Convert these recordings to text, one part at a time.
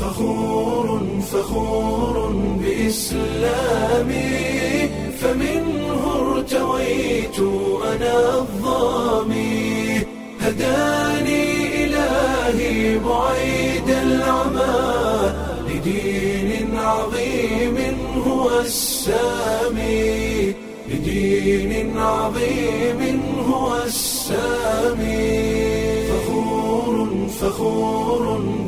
فخور فخور بإسلامي فمنه ارتويت أنا الظامي هداني إلهي بعيد العمى لدين عظيم هو السامي لدين عظيم هو السامي فخور فخور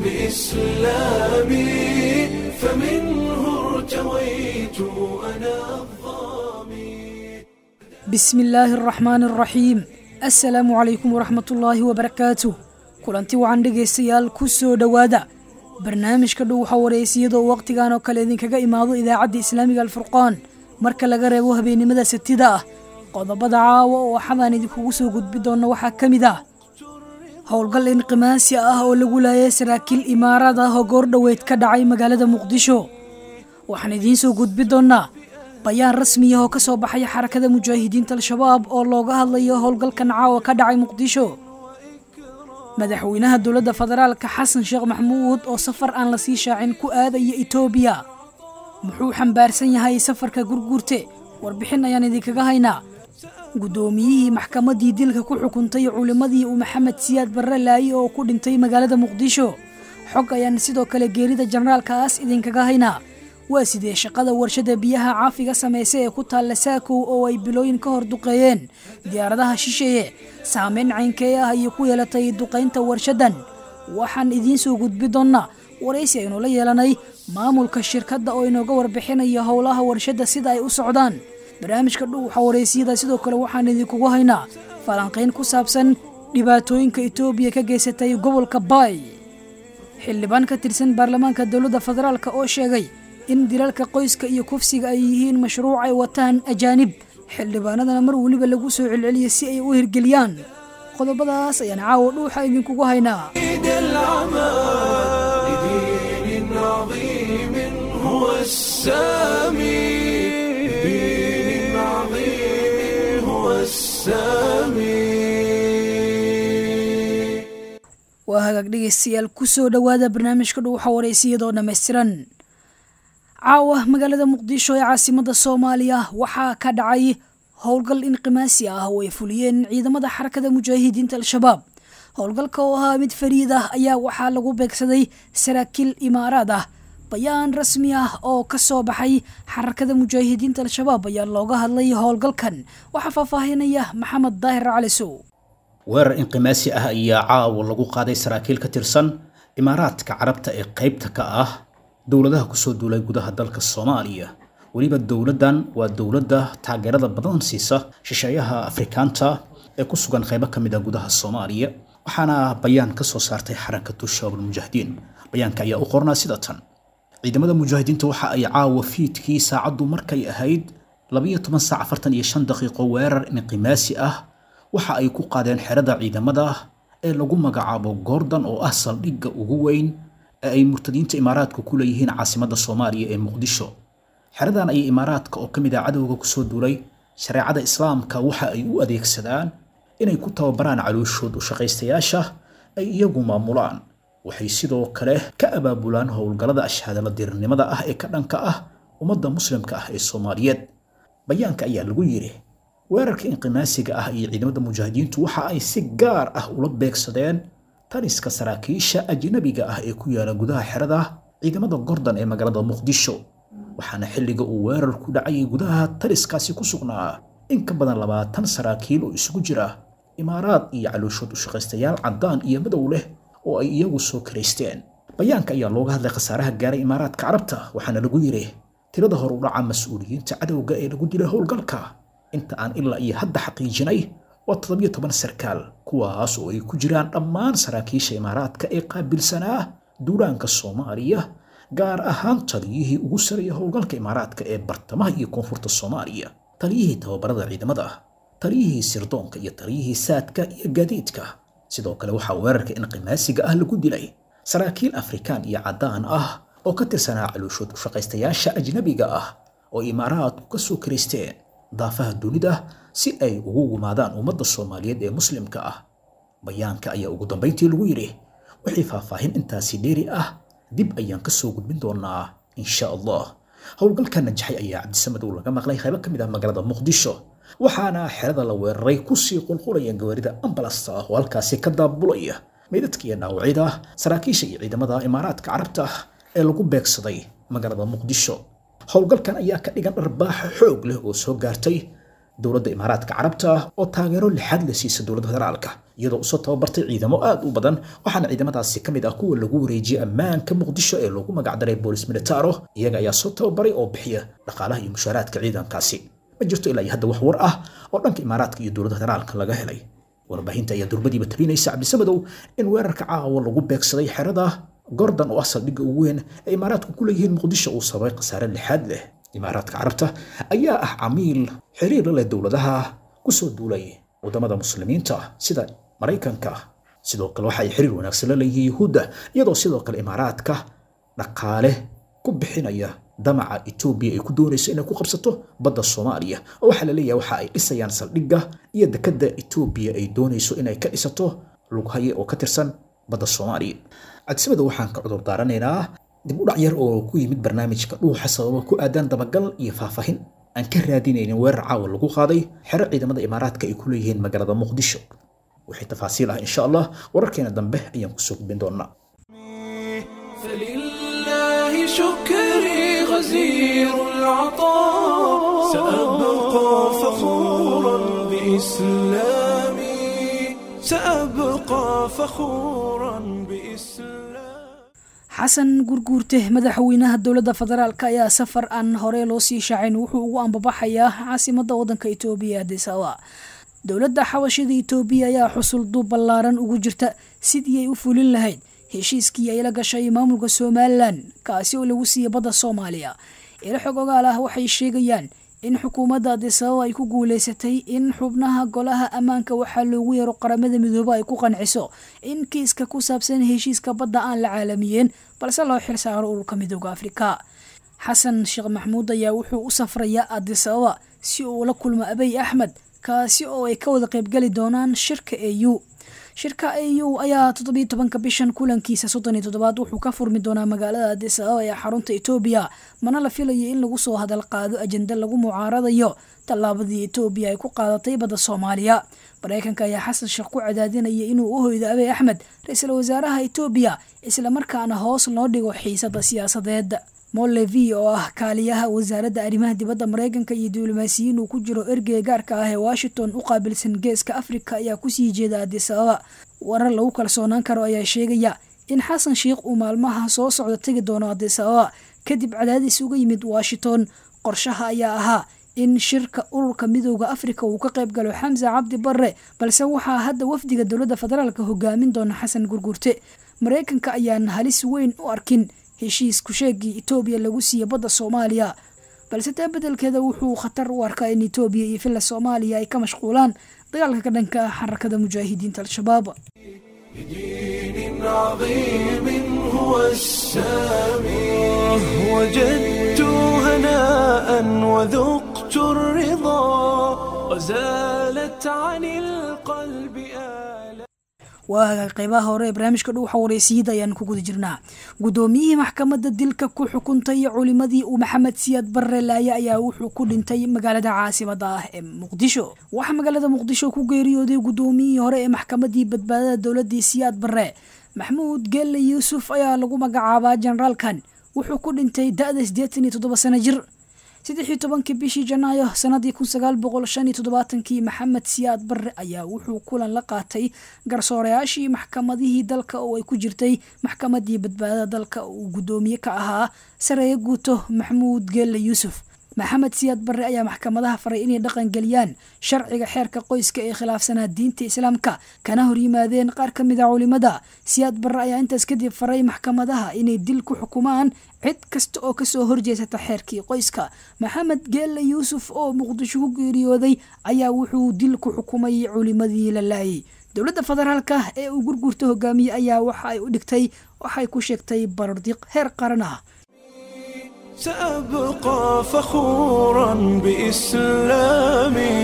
بإسلامي فمنه ارتويت أنا الظامي bismi illaahi araxmaani araxiim assalaamu calaykum waraxmatullaahi wabarakaatuh kulanti wacan dhegaystayaal ku soo dhowaada barnaamijka dhow waxaa wareysiyadoo wakhtigan oo kale idinkaga imaado idaacadda islaamiga alfurqaan marka laga reebo habeennimada satida ah qodobada caawa oo waxadaan idinkugu soo gudbi doonna waxaa ka mid ah howlgal inqimaasi ah oo lagu laayay saraakiil imaaraad ah oo goordhoweyd ka dhacay magaalada muqdisho waxaan idiin soo gudbi doonnaa bayaan rasmiya oo ka soo baxaya xarakada mujaahidiinta al-shabaab oo looga hadlayo howlgalkan caawa ka dhacay muqdisho madaxweynaha dowladda federaalka xasan sheekh maxamuud oo safar aan la sii shaacin ku aadaya itoobiya muxuu xambaarsan yahay safarka gurguurte warbixin ayaan idinkaga haynaa guddoomiyihii maxkamaddii dilka ku xukuntay culimmadii uu maxamed siyaad barre laaye oo ku dhintay magaalada muqdisho xog ayaan sidoo kale geerida jenaraalkaas idinkaga haynaa waa sidee shaqada warshada biyaha caafiga samaysa ee ku taalla saakow oo ay bilooyin ka hor duqeeyeen diyaaradaha shisheeye saameyn caynkee ah ayay ku yeelatay duqaynta warshadan waxaan idiin soo gudbi doonnaa waraysi aynu la yeelanay maamulka shirkadda oo inooga warbixinaya howlaha warshadda sida ay u socdaan barnaamijka dhow waxaa waraysiyada sidoo kale waxaan idinkugu haynaa falanqayn ku saabsan dhibaatooyinka itoobiya ka geysatay gobolka baay xildhibaan ka tirsan baarlamaanka dowladda federaalk oo sheegay in dilalka qoyska iyo kufsiga ay yihiin mashruuc ay wataan ajaanib xildhibaanadana mar weliba lagu soo celceliya si ay u hirgeliyaan qodobadaas ayaan caawa dhuuxa idinkugu haynaa بعيد العمى لدين عظيم هو السامي لدين عظيم هو السامي waa hagaag dhegaystayaal ku soo dhowaada barnaamijka dhuuxa waraysiyadoo dhammaystiran caawa magaalada muqdisho ee caasimadda soomaaliya waxaa ka dhacay howlgal inqimaasi ah oo ay fuliyeen ciidamada xarakada mujaahidiinta al-shabaab howlgalka oo ahaa mid fariid ah ayaa waxaa lagu beegsaday saraakiil imaaraad ah bayaan rasmi ah oo ka soo baxay xarakada mujaahidiinta al-shabaab ayaa looga hadlay howlgalkan waxaa faahfaahinaya maxamed daahir calisow weerar inqimaasi ah ayaa caawa lagu qaaday saraakiil ka tirsan imaaraadka carabta ee qaybta ka ah dowladaha kusoo duulay gudaha dalka soomaaliya weliba dowladdan waa dowladda taageerada badan siisa shisheeyaha afrikaanta ee ku sugan qaybo ka mid a gudaha soomaaliya waxaana bayaan ka soo saartay xarakatu shabaab almujaahidiin bayaanka ayaa u qornaa sida tan ciidamada mujaahidiinta waxa ay caawa fiidkii saacaddu markay ahayd labayo toban saac afartan iyo shan daqiiqo weerar inqimaasi ah waxa ay ku qaadeen xerada ciidamada ee lagu magacaabo goordon oo ah saldhigga ugu weyn ee ay murtadiinta imaaraadka ku leeyihiin caasimadda soomaaliya ee muqdisho xeradan ayay imaaraadka oo ka mid ah cadowga kusoo duulay shareecada islaamka waxa ay u adeegsadaan inay ku tababaraan calooshood u shaqaystayaasha ay iyagu maamulaan waxay sidoo kale ka abaabulaan howlgallada ashaadala dirirnimada ah ee ka dhanka ah ummadda muslimka ah ee soomaaliyeed bayaanka ayaa lagu yidhi weerarka inqimaasiga ah iyo ciidamada mujaahidiintu waxa ay si gaar ah ula beegsadeen taliska saraakiisha ajnabiga ah ee ku yaala gudaha xerada ciidamada gordon ee magaalada muqdisho waxaana xilliga uu weerar ku dhacayay gudaha taliskaasi ku sugnaa in ka badan labaatan saraakiil oo isugu jira imaaraad iyo calooshood u shaqaystayaal caddaan iyo madow leh oo ay iyagu soo karaysteen bayaanka ayaa looga hadlay khasaaraha gaaray imaaraadka carabta waxaana lagu yidhi tirada hor u dhaca mas-uuliyiinta cadowga ee lagu dilay howlgalka inta aan ilaa iyo hadda xaqiijinay waa toddobiyo toban sarkaal kuwaas oo ay ku jiraan dhammaan saraakiisha imaaraadka ee qaabilsanaa duulaanka soomaaliya gaar ahaan taliyihii ugu saraya howlgalka imaaraadka ee bartamaha iyo koonfurta soomaaliya taliyihii tababarada ciidamada taliyihii sirdoonka iyo taliyihii saadka iyo gaadiidka sidoo kale waxaa weerarka inqimaasiga ah lagu dilay saraakiil afrikaan iyo caddaan ah oo ka tirsanaa calooshood u shaqaystayaasha ajnabiga ah oo imaaraadku ka soo karaysteen daafaha dunida si ay ugu gumaadaan ummadda soomaaliyeed ee muslimka ah bayaanka ayaa ugu dambayntii lagu yidhi wixii faahfaahin intaasi dheeri ah dib ayaan ka soo gudbin doonaa insha allah howlgalka najaxay ayaa cabdisamadow laga maqlay qaybo ka mid ah magaalada muqdisho waxaana xerada la weeraray kusii qulqulaya gawaarida ambalasta ah oo halkaasi ka daabulaya meydadka iyo dhaawacyada saraakiisha iyo ciidamada imaaraadka carabta ah ee lagu beegsaday magaalada muqdisho howlgalkan ayaa ka dhigan dharbaaxa xoog leh oo soo gaartay dowladda imaaraadka carabta ah oo taageero lixaad la siisa dowladda federaalka iyadoo usoo tababartay ciidamo aad u badan waxaana ciidamadaasi ka mid ah kuwa lagu wareejiyey ammaanka muqdisho ee loogu magacdaray boolis militaro iyaga ayaa soo tababaray oo bixiya dhaqaalaha iyo mushaaraadka ciidankaasi ma jirto ilaa iyo hadda wax war ah oo dhanka imaaraadka iyo dowladda federaalka laga helay warbaahinta ayaa durbadiiba tabinaysa cabdisamadow in weerarka caawa lagu beegsaday xerada gordon oo ah saldhigga ugu weyn ee imaaraadku ku leeyihiin muqdisho uu sababay khasaare lixaad leh imaaraadka carabta ayaa ah camiil xiriir la leh dowladaha kusoo duulay waddamada muslimiinta sida maraykanka sidoo kale waxa ay xiriir wanaagsan la leeyihiin yuhuudda iyadoo sidoo kale imaaraadka dhaqaale ku bixinaya damaca etoobiya ay ku doonayso inay ku qabsato badda soomaaliya oo waxaa la leeyahay waxa ay dhisayaan saldhigga iyo dekadda etoobiya ay doonayso inay ka dhisato lughaye oo ka tirsan badda soomaaliya cadsimada waxaan ka cudur daaranaynaa dib u dhac yar oo ku yimid barnaamijka dhuuxa sababa ku aadan dabagal iyo faahfaahin aan ka raadinaynin weerar caawa lagu qaaday xero ciidamada imaaraadka ay ku leeyihiin magaalada muqdisho wixii tafaasiil ah insha allah wararkeena dambe ayaan kusoo gudbin doonaa فلله شكري غزير العطاء سأبقى فخورا بإسلامي سأبقى فخورا بإسلامي xasan gurguurte madaxweynaha dowladda federaalk ayaa safar aan hore loo sii shaacin wuxuu ugu ambabaxayaa caasimada wadanka itoobiya adis ababa dowladda xabashida itoobiya ayaa xusul duub ballaaran ugu jirta sidii ay u fulin lahayd heshiiskii ay la gashay maamulka somalilan kaasi oo lagu siiyey badda soomaaliya ilo xog ogaal ah waxay sheegayaan in xukuumadda adisababa ay ku guuleysatay in xubnaha golaha ammaanka waxaa loogu yeero qaramada midoobe ay ku qanciso in kiiska ku saabsan heshiiska badda aan la caalamiyeen balse loo xil saaro ururka midooda afrika xasan sheekh maxmuud ayaa wuxuu u safrayaa adisababa si uu la kulmo abey axmed kaasi oo ay ka wada qaybgeli doonaan shirka e u shirka a u ayaa toddobiyo tobanka bishan kulankiisa soddon iyo toddobaad wuxuu ka furmi doonaa magaalada adis ababa ee xarunta etoobiya mana la filayo in lagu soo hadal qaado ajenda lagu mucaaradayo tallaabadii etoobiya ay ku qaadatay badda soomaaliya mareykanka ayaa xasan sheekh ku cadaadinaya inuu u hoydo abey axmed ra-iisul wasaaraha etoobiya islamarkaana hoos loo dhigo xiisada siyaasadeed molevi oo ah kaaliyaha wasaaradda arrimaha dibadda mareykanka iyo diblomaasiyiin uu ku jiro ergeyga gaarka ah ee washington u qaabilsan geeska afrika ayaa kusii jeeda adis ababa warar lagu kalsoonaan karo ayaa sheegaya in xasan sheikh uu maalmaha soo socda tegi doono adis ababa kadib cadaadis uga yimid washington qorshaha ayaa ahaa in shirka ururka midooda afrika uu ka qayb galo xamse cabdi barre balse waxaa hadda wafdiga dowladda federaalk hogaamin doona xasan gurgurte mareykanka ayaan halis weyn u arkin heshiis kusheegii etoobiya lagu siiya badda soomaaliya balse taa bedelkeeda wuxuu khatar u arkaa in etoobiya iyo villa soomaaliya ay ka mashquulaan dagaalka ka dhanka ah xarakada mujaahidiinta al-shabaab بدين عظيم هو السامي وجدت هناء وذقت الرضا وزالت عن القلب آلام waa qeybaha hore ee barnaamijka dhuuxa wareysiiyada ayaan ku guda jirnaa guddoomiyihii maxkamadda dilka ku xukuntay culimadii uu maxamed siyaad barre laaye ayaa wuxuu ku dhintay magaalada caasimada ah ee muqdisho waxaa magaalada muqdisho ku geeriyooday guddoomiyihii hore ee maxkamadii badbaadada dowladii siyaad barre maxmuud geelle yuusuf ayaa lagu magacaabaa generaalkan wuxuu ku dhintay da-da siddeetan iyo toddoba sano jir saddexii tobankii bishii janaayo sanadii kun sagaal boqol shan iyo toddobaatankii maxamed siyaad barre ayaa wuxuu kulan la qaatay garsoorayaashii maxkamadihii dalka oo ay ku jirtay maxkamadii badbaadada dalka uu guddoomiye ka ahaa sareeye guuto maxmuud geelle yuusuf maxamed siyaad barre ayaa maxkamadaha faray inay dhaqan geliyaan sharciga xeerka qoyska ee khilaafsanaa diinta islaamka kana hor yimaadeen qaar ka mid a culimada siyaad barre ayaa intaas kadib faray maxkamadaha inay dil ku xukumaan cid kasta oo kasoo horjeesata xeerkii qoyska maxamed geelle yuusuf oo muqdisho ku geeriyooday ayaa wuxuu dil ku xukumay culimadii la laayay dowladda federaalka ee uu gurgurta hogaamiye ayaa waxa ay u dhigtay waxay ku sheegtay barardiq heer qaran ah سأبقى فخورا بإسلامي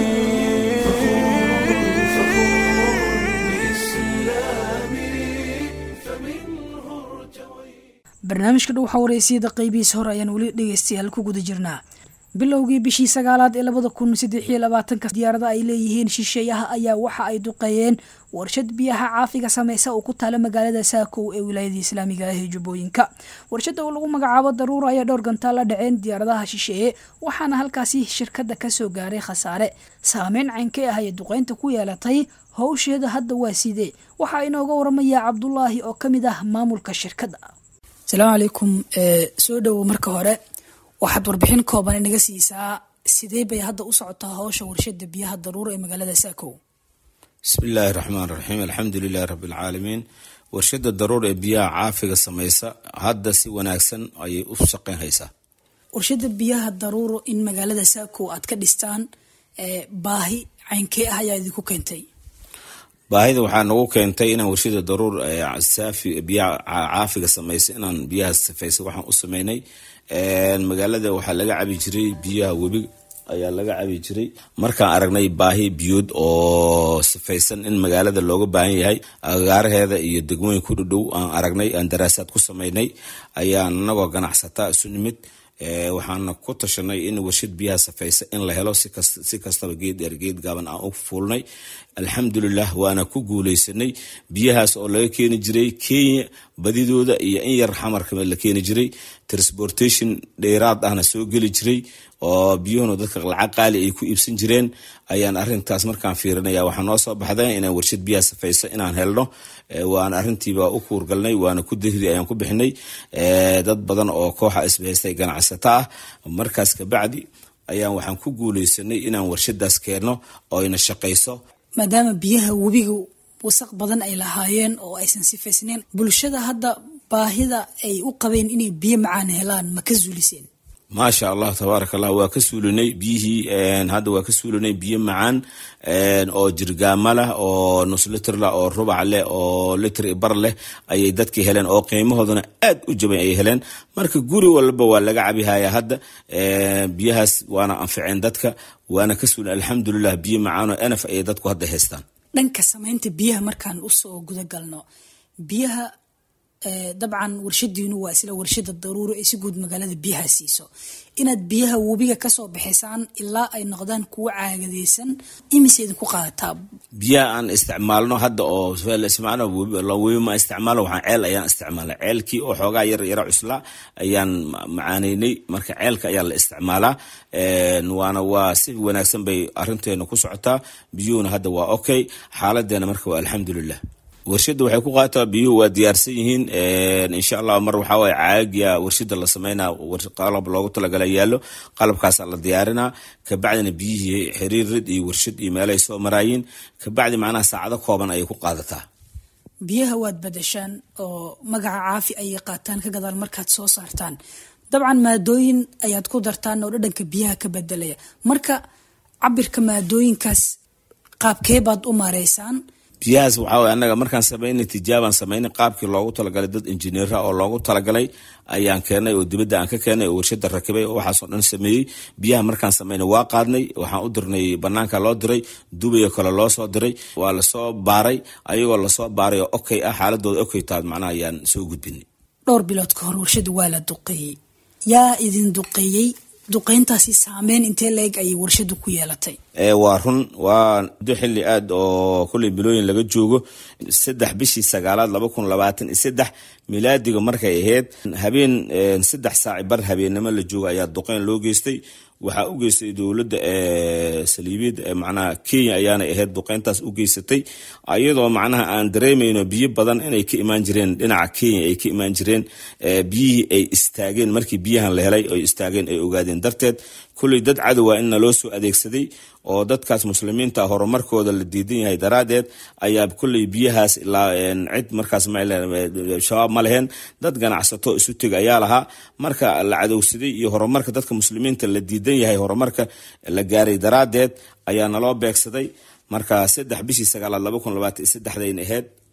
barnaamijka dhow xawareysiyada qeybihiisa hore ayaan weli dhegeystayaal ku guda jirnaa bilowgii bishii sagaalaad ee labada kun saddex iyo labaatanka diyaarada ay leeyihiin shisheeyaha ayaa waxa ay duqeeyeen warshad biyaha caafiga sameysa oo ku taala magaalada saakow ee wilaayada islaamiga ah ee jubbooyinka warshada oo lagu magacaabo daruura ayaa dhowr gantaal la dhaceen diyaaradaha shisheeye waxaana halkaasi shirkada kasoo gaaray khasaare saameyn caynkee ah ayay duqeynta ku yeelatay howsheeda hadda waa sidee waxaa inooga waramaya cabdulaahi oo kamid ah maamulka shirkadda asalaamu calaykum soo dhowo marka hore waxaad warbixin kooban inaga siisaa sidee bay hadda u socotaa howsha warshada biyaha daruura ee magaalada saakow bismi illaahi raxmaan raxiim alxamdu lilahi rabbi alcaalamiin warshada daruur ee biyaha caafiga sameysa hadda si wanaagsan ayay u shaqeyn haysaa warshada biyaha daruuro in magaalada saakow aad ka dhistaan baahi caynkee ah ayaa idinku keentay baahida waxaa nagu keentay inaan warshada daruur saafi biyaha caafiga sameysa inaan biyaha sifeysa waxaan u sameynay magaalada waxaa laga cabi jiray biyaha webi ayaa laga cabi jiray markaan aragnay baahi biyood oo sifaysan in magaalada looga baahan yahay agaaraheeda iyo degmooyin ku dhudhow aan aragnay aan daraasaad ku sameynay ayaan anagoo ganacsataa isu nimid waxaana ku tashanay in warshad biyaha safaysa in la helo si kastaba geed dheer geed gaaban aan u fuulnay alxamdulilah waana ku guuleysanay biyahaas oo laga keeni jiray kenya badidooda iyo in yar xamarka la keeni jiray transportation dheeraad ahna soo geli jiray oo biyuhuna dadka lacag qaali ay ku iibsan jireen ayaan arintaas markaan fiirinaya waxaa noo soo baxday inaan warshad biyaha safaysa inaan helno waana arintiiba u kuurgalnay waana ku dahri ayaan ku bixinay dad badan oo kooxa isbahaystay ganacsata ah markaas kabacdi ayaan waxaan ku guuleysanay inaan warshadaas keenno oo ayna shaqayso maadaama biyaha webiga wasaq badan ay lahaayeen oo aysan sifaysnayn bulshada hadda baahida ay u qabeen inay biyo macaan helaan ma ka zuuliseen maasha allah tabaaraka allah waa ka suulinay biyihii hadda waa ka suulinay biyo macaan oo jirgaama leh oo nus liter leh oo rubac leh oo liter bar leh ayay dadkii heleen oo qiimahoodana aad u jaban ay heleen marka guri walba waa laga cabihaya hadda biyahaas waana anficeen dadka waana ka suulin alxamdulilah biyo macaanoo enaf ayay dadku hadda haystaan dhanka samaynta biyaha markaan usoo gudagalno biyaha dabcan warshadiinu waa isla warshada daruuro ee si guud magaalada biyaha siiso inaad biyaha webiga kasoo bixisaan ilaa ay noqdaan kuwo caagadeysan imise idinku qaadataa biyaha aan isticmaalno hadda oo webi ma isticmaalo waxaan ceel ayaan isticmaala ceelkii oo xoogaa yar yara cuslaa ayaan macaaneynay marka ceelka ayaa la isticmaalaa waana waa si wanaagsan bay arinteena ku socotaa biyuhuna hadda waa okay xaaladeena marka waa alxamdulilah warshada waxay ku qaadataa biyuhu waa diyaarsan yihiin insha allah mar waxaa waye caagiya warshada la sameynaa qalab loogu talagala yaallo qalabkaasaa la diyaarinaa kabacdina biyihii xiriirid iyo warshad iyo meelahay soo maraayiin kabacdi macnaha saacado kooban ayay ku qaadataa biyaha waad badashaan oo magaca caafi ayay qaataan ka gadaal markaad soo saartaan dabcan maadooyin ayaad ku dartaan oo dhadhanka biyaha ka bedelaya marka cabirka maadooyinkaas qaabkee baad u maareysaan biyahaas waxaa way annaga markaan samaynay tijaabaan samaynay qaabkii loogu talagalay dad injineera oo loogu talagalay ayaan keenay oo dibadda aan ka keenay oo warshada rakibay oo waxaasoo dhan sameeyey biyaha markaan samaynay waa qaadnay waxaan u dirnay banaanka loo diray dubayo kale loo soo diray waa lasoo baaray ayagoo lasoo baaray oo okay ah xaaladooda okay taad macnaha ayaan soo gudbinay dhowr bilood ka hor warshada waa la duqeeyey yaa idin duqeeyey duqeyntaasi saameyn intee la-eg ayay warshadu ku yeelatay waa run waa muddo xili aad oo kulley bilooyin laga joogo saddex bishii sagaalaad laba kun labaatan iyo saddex milaadiga markay ahayd habeen saddex saaci bar habeennimo la joogo ayaa duqeyn loo geystay waxaa u geystay dowladda saliibiyad macnaha kenya ayaanay ahayd duqeyntaas u geysatay iyadoo macnaha aan dareemayno biyo badan inay ka imaan jireen dhinaca kenya ay ka imaan jireen biyihii ay istaageen markii biyahan la helay ay istaageen ay ogaadeen darteed kulley dad cadowa in naloo soo adeegsaday oo dadkaas muslimiinta horumarkooda la diidan yahay daraadeed ayaa kulley biyahaas ilaa cid markaas shabaab ma leheen dad ganacsato isu teg ayaa lahaa marka la cadowsaday iyo horumarka dadka muslimiinta la diidan yahay horumarka la gaaray daraadeed ayaa naloo beegsaday marka saddex bishii sagaalaad laba kun labaatan iyo saddexdayn ahayd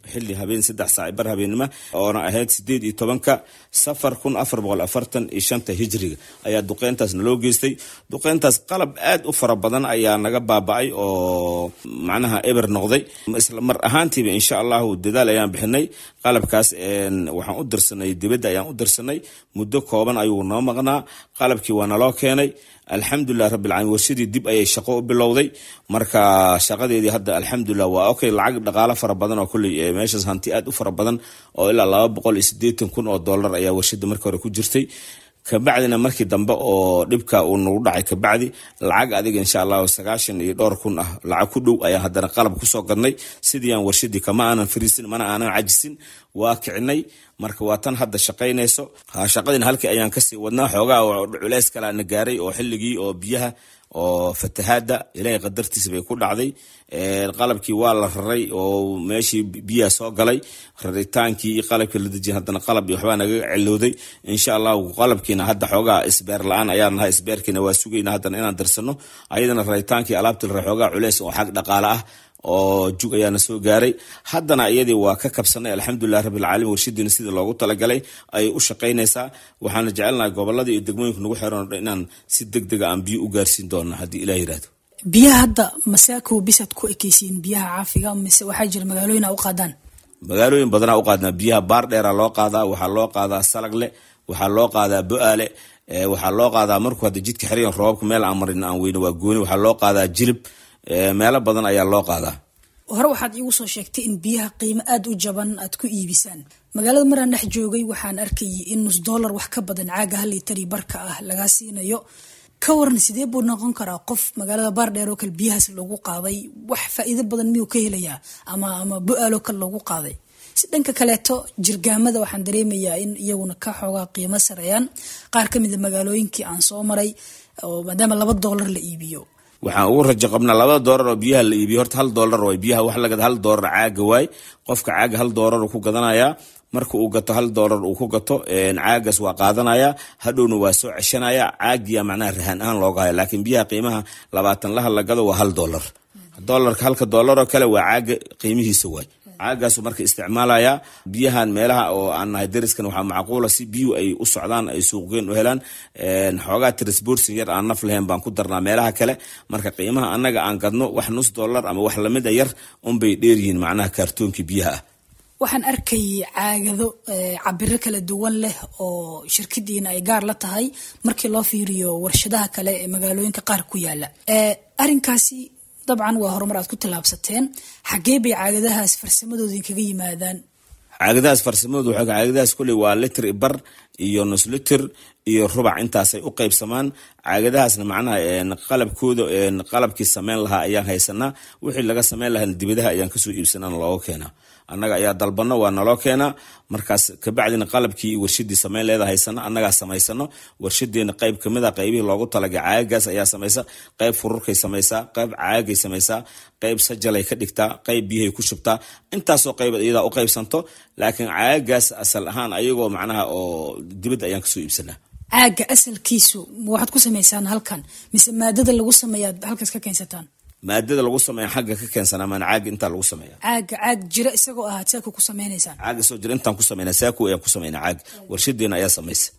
xilli habeen saddex saac bar habeennimo oona ahayd sideed iyo tobanka safar kun afar boqol afartan iyo shanta hijriga ayaa duqeyntaas naloo geystay duqeyntaas qalab aad u fara badan ayaa naga baaba-ay oo macnaha eber noqday isla mar ahaantiiba insha allahu dadaal ayaan bixinay qalabkaas waxaan u dirsanay dibadda ayaan u dirsanay muddo kooban ayuu noo maqnaa qalabkii waa naloo keenay alxamdulilah rabbilcalamin warshadii dib ayay shaqo u bilowday marka shaqadeedii hadda alxamdulilah waa okay lacag dhaqaalo fara badan oo kulley meeshaas hanti aad u fara badan oo ilaa laba boqol iyo sideetan kun oo dollar ayaa warshada markii hore ku jirtay kabacdina markii dambe oo dhibka uu nagu dhacay kabacdi lacag adiga insha allahu sagaashan iyo dhowr kun ah lacag ku dhow ayaan haddana qalab kusoo gadnay sidii aan warshadii kama aanan fariisin mana aanan cajisin waa kicinay marka waa tan hadda shaqaynayso shaqadina halkii ayaan kasii wadnaa xoogaa culeys kalaa na gaaray oo xilligii oo biyaha oo fatahaada ilaahay qadartiisa bay ku dhacday qalabkii waa la raray oo meeshii biyaha soo galay raritaankii iyo qalabkii la dejiya haddana qalab iyo waxbaa naga celowday insha allahu qalabkiina hadda xoogaa isbeer la-aan ayaan nahay isbeerkiina waa sugayna haddana inaan darsano ayadana raritaankii alaabtii la raray xoogaa culeys oo xag dhaqaale ah oo jug ayaana soo gaaray haddana iyadii waa ka kabsanay alxamdulilah rabbilcaalamiin warshadiina sidii loogu talagalay ayay u shaqaynaysaa waxaana jecelnahay gobolada iyo degmooyinka nagu xiran o dhan inaan si deg dega aan biyo u gaarsiin doona haddii ilah yirahdo biyaha hadda masaakow bisaad ku ekeysiin biyaha caafiga mise waxaa jira magaalooyin a u qaadaan magaalooyin badanaa u qaadnaa biyaha baar dheera loo qaadaa waxaa loo qaadaa salagle waxaa loo qaadaa bo-aale waxaa loo qaadaa markuu hadda jidka xiriyan roobabka meel aan marin aan weyne waa gooni waxaa loo qaadaa jilib meelo badan ayaa loo qaadaa hore waxaad iigu soo sheegtay in biyaha qiimo aada u jaban aad ku iibisaan magaalada maraan dhex joogay waxaan arkayay in nus dollar wax ka badan caaga hal litari barka ah lagaa siinayo ka waran sidee buu noqon karaa qof magaalada baardheer oo kale biyahaas loogu qaaday wax faa-iido badan miyuu ka helayaa ama ama bo-aaloo kale loogu qaaday si dhanka kaleeto jirgaamada waxaan dareemayaa in iyaguna ka xoogaa qiimo sareeyaan qaar ka mida magaalooyinkii aan soo maray oo maadaama laba dollar la iibiyo waxaan ugu rajo qabnaa labada doolar oo biyaha la iibiyo horta hal doolar waay biyaha wax lagada hal doolar caaga waay qofka caaga hal doolar uu ku gadanayaa marka uu gato hal doolar uu ku gato caagaas waa qaadanaya hadhowna waa soo ceshanaya caagiya macnaha rahaan ahaan looga haya laakiin biyaha qiimaha labaatan laha la gado waa hal doolar doolarka halka doolar oo kale waa caaga qiimihiisa waay caagaasu marka isticmaalaya biyahan meelaha oo aan nahay dariskan waxaa macquula si biyuhu ay u socdaan ay suuqgeen u helaan xoogaa transborsin yar aan naf lahayn baan ku darnaa meelaha kale marka qiimaha annaga aan gadno wax nus dollar ama wax lamida yar unbay dheeryihiin macnaha kaartoonkii biyaha ah waxaan arkayay caagado cabiro kala duwan leh oo shirkadiina ay gaar la tahay markii loo fiiriyo warshadaha kale ee magaalooyinka qaar ku yaala arinkaasi dabcan waa horumar aad ku tallaabsateen xaggee bay caagadahaas farsamadooda inkaga yimaadaan caagadahaas farsamadoodu waxaa caagadahaas kuley waa litir bar iyo nus litir iyo rubac intaasay u qaybsamaan caagadahaasna macnaha qalabkooda qalabkii sameyn lahaa ayaan haysanaa wixii laga sameyn lahaa dibadaha ayaan kasoo iibsanana looga keenaa annaga ayaa dalbano waa naloo keenaa markaas kabacdina qalabkii warshadii sameyn leeda haysano annagaa samaysano warshadeena qayb kamid a qaybihii loogu talagay caagagaas ayaa samaysa qayb fururkay samaysaa qayb caagay samaysaa qayb sajalay ka dhigtaa qayb biyahay ku shubtaa intaasoo qayb iyadaa u qaybsanto laakiin caagagaas asal ahaan ayagoo macnaha oo dibadda ayaan kasoo iibsanaa caaga asalkiisu waxaad ku samaysaan halkan mise maadada lagu sameeyaad halkaas ka keensataan maadada lagu sameeya xagga ka keensanaa maan caaga intaa lagu sameeya caaga caag jira isagoo ahaad saaka ku sameynaysaan caaga soo jira intaan ku sameynaa saaku ayaan ku sameynaa caaga warshadeena ayaa samaysa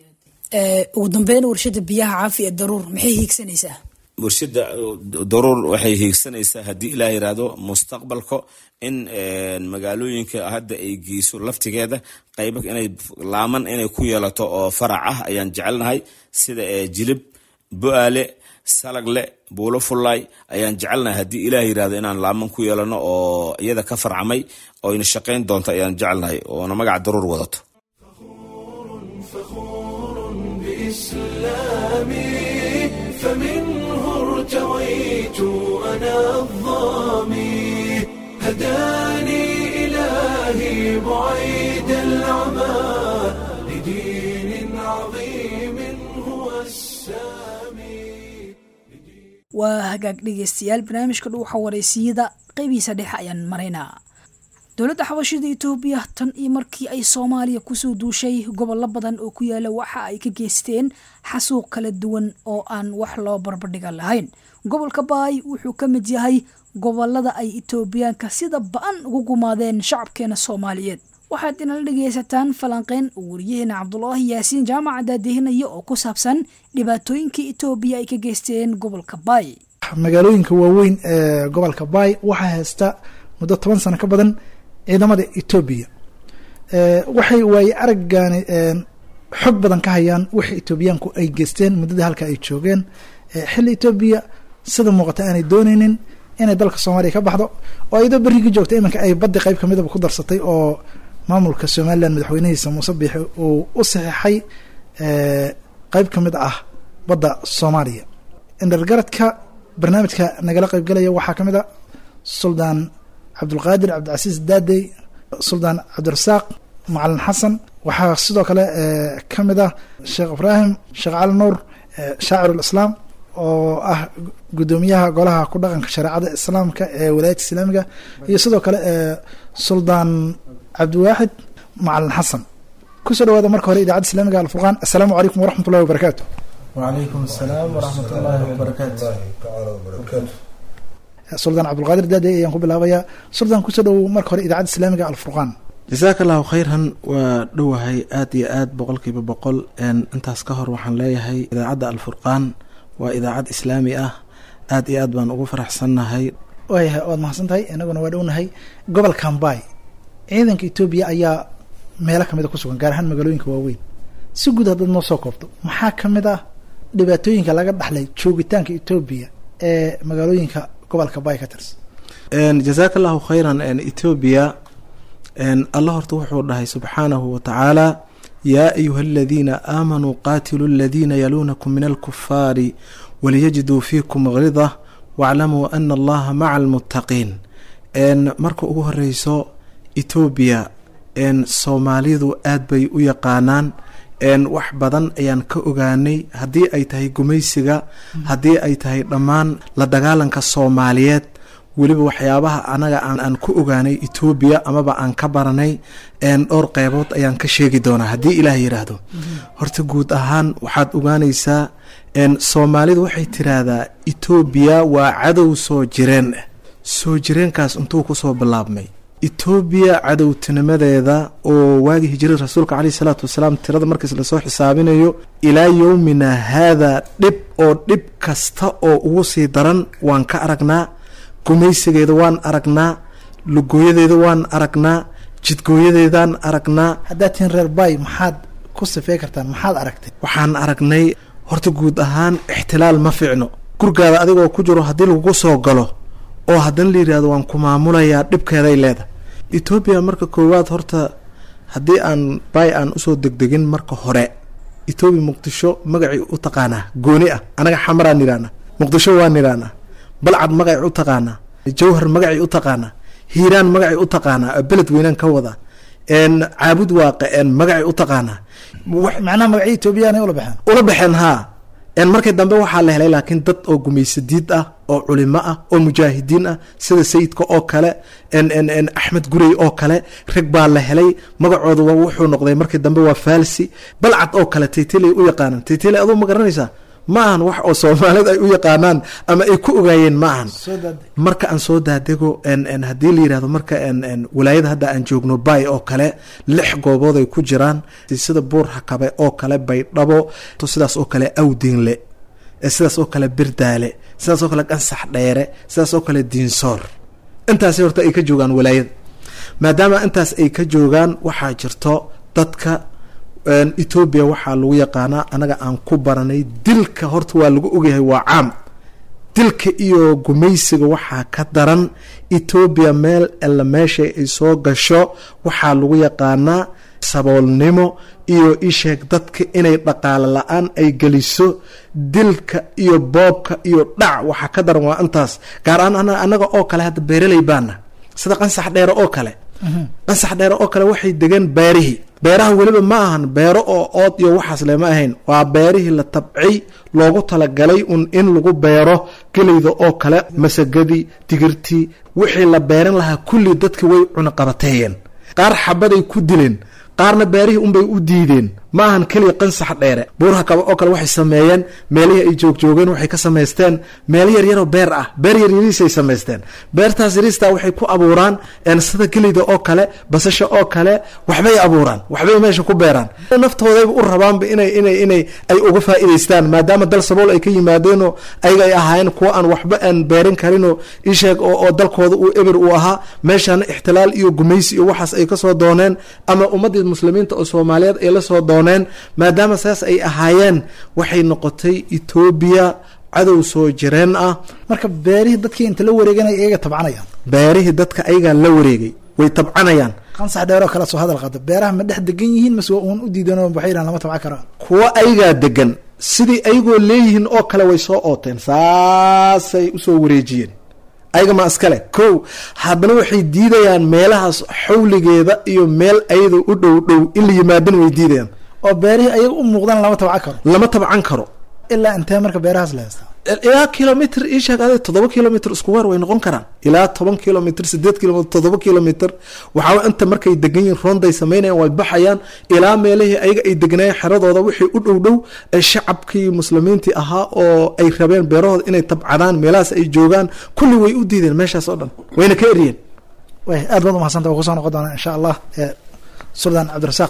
ugu dambeyn warshada biyaha caafi ee daruur maxay hiigsanaysaa warshada daruur waxay hiigsanaysaa haddii ilaah yiraahdo mustaqbalka in magaalooyinka hadda ay geyso laftigeeda qayba inay laaman inay ku yeelato oo farac ah ayaan jecelnahay sida jilib bo-aale salagle buulo fullaay ayaan jecelnahay haddii ilaah yirahdo inaan laaman ku yeelano oo iyada ka farcamay oo ina shaqayn doonto ayaan jecelnahay oona magaca daruur wadato ارتويت أنا الظامي هداني إلهي بعيد العمى لدين عظيم هو السامي waa hagaag dhegeystayaal barnaamijka dhuuxa wareysiyada qeybihiisa dhexe ayaan maraynaa dowladda xabashida etoobiya tan iyo markii ay soomaaliya kusoo duushay gobollo badan oo ku yaala waxa ay ka geysteen xasuuq kala duwan oo aan wax loo barbardhiga lahayn gobolka baay wuxuu ka mid yahay gobolada ay etoobiyaanka sida ba-an ugu gumaadeen shacabkeena soomaaliyeed waxaad inala dhegaysataan falanqeyn uu wariyaheena cabdulaahi yaasiin jaamaca daadihinaya oo ku saabsan dhibaatooyinkii etoobiya ay ka geysteen gobolka baay magaalooyinka waaweyn ee gobolka baay waxaa haysta muddo toban sano ka badan ciidamada etoobiya waxay waaye araggaani xog badan ka hayaan wixii etoobiyaanku ay geysteen muddadii halka ay joogeen xilli etoobiya sida muuqata aanay dooneynin inay dalka soomaaliya ka baxdo oo iyadoo berrigii joogta iminka ay baddi qayb kamidaba ku darsatay oo maamulka somalilan madaxweynihiisa muuse biixi uu u saxeixay qeyb ka mid ah badda soomaaliya indhargaradka barnaamijka nagala qeybgalaya waxaa ka mid a suldaan cabdulqaadir cabdicasiis daadey suldaan cabdirasaaq macalin xasan waxaa sidoo kale ka mid ah sheekh ibraahim sheekh cali nuur shaacirulislaam oo ah guddoomiyaha golaha ku dhaqanka shareecada islaamka ee walaayadda islaamiga iyo sidoo kale suldaan cabdiwaaxid macalin xasan kusoo dhawaada marka hore idaacadda islaamiga alfurqaan assalaamu calaykum waraxmat ullahi wabarakaatu وعليكم السلام ورحمة الله وبركاته suldaan cabdulqaadir daadey ayaan ku bilaabayaa suldaan kusoo dhowow marka hore idaacadda islaamiga alfurqaan jasaaka allahu khayran waa dhowahay aada iyo aad boqolkiiba boqol intaas ka hor waxaan leeyahay idaacadda alfurqaan waa idaacad islaami ah aada iyo aad baan ugu faraxsannahay waayahay waad mahadsan tahay inaguna waa dhownahay gobolkan baay ciidanka etoobiya ayaa meelo kamid a ku sugan gaar ahaan magaalooyinka waaweyn si guud haddaad noo soo koobto maxaa ka mid ah dhibaatooyinka laga dhaxlay joogitaanka etoobiya ee magaalooyinka gobolka baay ka tirsan jasaaka allahu khayran etoobiya alla horta wuxuu dhahay subxaanahu watacaala yaa ayuha aladiina aamanuu qaatiluu aladiina yaluunakum min alkufaari waliyajiduu fiikum ghidah waaclamuu ana allaha maca almuttaqiin marka ugu horeyso etoobiya soomaalidu aad bay u yaqaanaan wax badan ayaan ka ogaanay haddii ay tahay gumaysiga haddii ay tahay dhammaan la dagaalanka soomaaliyeed weliba waxyaabaha anaga aan ku ogaanay etoobiya amaba aan ka baranay dhowr qeybood ayaan ka sheegi doonaa haddii ilaah yidhaahdo horta guud ahaan waxaad ogaanaysaa soomaalidu waxay tiraahdaa etoobiya waa cadow soo jireen soo jireenkaas intuu kusoo bilaabmay etoobiya cadowtinimadeeda oo waagii hijrada rasuulka caleyhi salaatu wasalaam tirada markiis lasoo xisaabinayo ilaa yowmina haadaa dhib oo dhib kasta oo ugu sii daran waan ka aragnaa gumaysigeeda waan aragnaa lugooyadeeda waan aragnaa jidgooyadeedaan aragnaa haddaad tihiin reer baay maxaad ku sifey kartaan maxaad aragtay waxaan aragnay horta guud ahaan ixtilaal ma fiicno gurgaada adigoo ku jiro haddii lagugu soo galo oo haddana la yidhahdo waan ku maamulayaa dhibkeeday leedahay etoobiya marka koowaad horta haddii aan baay aan usoo degdegin marka hore etoobiya muqdisho magacii u taqaanaa gooni ah anaga xamaraan nidhahnaa muqdisho waan nidhahnaa balcad magacii u taqaanaa jawhar magacii u taqaanaa hiiraan magacii u taqaanaa beled weynaan ka wada caabud waaqe magacii u taqaanaa macnaha magacyo etoobiyaanay ula baxeen ula baxeen haa markii dambe waxaa la helay laakiin dad oo gumaysadiid ah oo culimo ah oo mujaahidiin ah sida sayidka oo kale axmed gurey oo kale rag baa la helay magacooda wuxuu noqday markii dambe waa falsi balcad oo kale taytile u yaqaanaan taytile aduu ma garanaysaa ma ahan wax oo soomaalida ay u yaqaanaan ama ay ku ogaayeen ma ahan marka aan soo daadego haddii la yidhahdo marka walaayada hadda aan joogno bay oo kale lix goobood ay ku jiraan sida buur hakabe oo kale baydhabo sidaas oo kale awdinle sidaas oo kale birdaale sidaas oo kale gansax dheere sidaas oo kale diinsoor intaas horta ay ka joogaan walaayada maadaama intaas ay ka joogaan waxaa jirto dadka etoobiya waxaa lagu yaqaanaa anaga aan ku baranay dilka horta waa lagu ogyahay waa caam dilka iyo gumaysiga waxaa ka daran etoobiya meel alla meesha ay soo gasho waxaa lagu yaqaanaa saboolnimo iyo isheeg dadka inay dhaqaalo la-aan ay geliso dilka iyo boobka iyo dhac waxaa ka daran waa intaas gaar ahaan anaga oo kale hadda beeraley baana sida qansax dheere oo kale qansax dheere oo kale waxay degan beerihii beeraha weliba ma ahan beero oo ood iyo waxaas le ma ahayn waa beerihii la tabcay loogu talagalay un in lagu beero geleyda oo kale masagadii digirtii wixii la beeran lahaa kulli dadki way cunaqabateeyeen qaar xabaday ku dileen qaarna beerihii unbay u diideen ma ahan keliya qansax dheere buuraha kaba oo kale waxay sameeyeen meelihii ay joogjoogeen waxay ka samaysteen meelo yaryaroo beer ah beer yaryariisay samaysteen beertaas yariistaa waxay ku abuuraan sida geleyda oo kale basasha oo kale waxbay abuuraan waxbay meesha ku beeraan naftoodayba u rabaanba inay inay inay ay uga faa'iidaystaan maadaama dal sabool ay ka yimaadeenoo ayaga ay ahaayeen kuwo aan waxba aan beerin karinoo isheeg oo dalkooda uu eber uu ahaa meeshaana ixtilaal iyo gumaysi iyo waxaas ay kasoo dooneen ama ummadii muslimiinta oo soomaaliyeed ay la soo dooneen maadaama saas ay ahaayeen waxay noqotay etoobiya cadow soo jireen ah marka beerihii dadkii inta la wareeganaya iyaga tabcanayaan beerihii dadka ayagaa la wareegay way tabcanayaan qansax dheeroo kale soo hadal qaada beeraha ma dhex degan yihiin mase waa uun u diidan waxay yidhahan lama tabcan karaan kuwo ayagaa degan sidii ayagoo leeyihiin oo kale way soo ooteen saasay usoo wareejiyeen ayaga ma iskale ko haddana waxay diidayaan meelahaas xawligeeda iyo meel ayada u dhow dhow in la yimaadana way diidayaan oo beerihii ayaga u muuqdaan lama tabcan karo lama tabcan karo ilaa intee marka beerahaas la haystaa ilaa kilomitr isheeg ade toddoba kilomitr isku weer way noqon karaan ilaa toban kilomitr sideed kilomitr toddoba kilomitr waxaa inta markay degan yihin ronday sameynayaan way baxayaan ilaa meelihii ayaga ay degnaayeen xeradooda wixii u dhow dhow ee shacabkii muslimiintii ahaa oo ay rabeen beerahooda inay tabcadaan meelahaas ay joogaan kulli way u diideen meeshaas oo dhan wayna ka eriyeen way aad baad umahadsanta waa kusoo noqon doonaa insha allah suldaan cabdirasaaq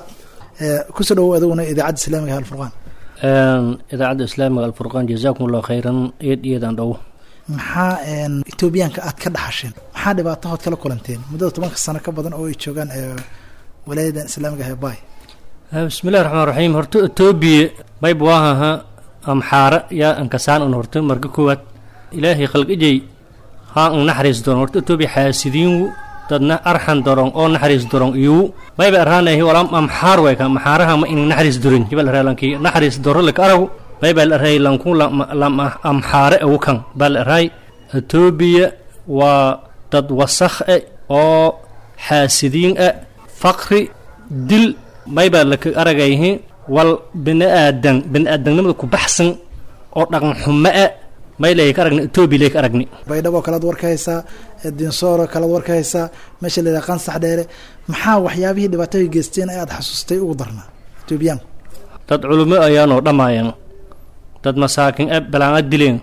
kusoo dhawow adiguna idaacadda islaamiga alfurqaan idaacadda islaamiga alfurqaan jazaakum allahu khayran eed iyadan dhow maxaa etoobiyaanka aad ka dhaxasheen maxaa dhibaatahood kala kulanteen muddada tobanka sano ka badan oo ay joogaan walaayadan islaamiga ah bay bismillahi raxmaan raxiim horta etoobiya mayb waahaha amxaara yaa ankasaan un horta marka koowaad ilaahay khalqijay haa an naxariis doon horta etoobiya xaasidiinwu dadna arxan dorong oo naxariis dorong iyu mayba arhaanahi walam amxaar way ka maxaaraha ma in naxariis dorin jibal araalanki naxariis doro lak aragu mayba la arhay lanku lam amxaare agu kan bal arhay etoobiya waa dad wasakh e oo xaasidiin e faqri dil mayba laka aragayhi wal bini aadan bini aadamnimada ku baxsan oo dhaqan xumo e may lay ka aragni etoobiya lay ka aragni baydhabo kalead war ka haysaa dinsooro kalead war ka haysaa meesha la yidhaha qansax dheere maxaa waxyaabihii dhibaatooy geysteen ee aada xasuustay ugu darnaa etoobiyaanku dad culimo ayaanoo dhammaayeen dad masaakin e balaanga dileen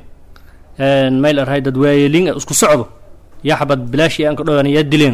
may la arhay dad waayeliin e isku socdo yaxbad bilaashi aan ka dhowaan yaa dileen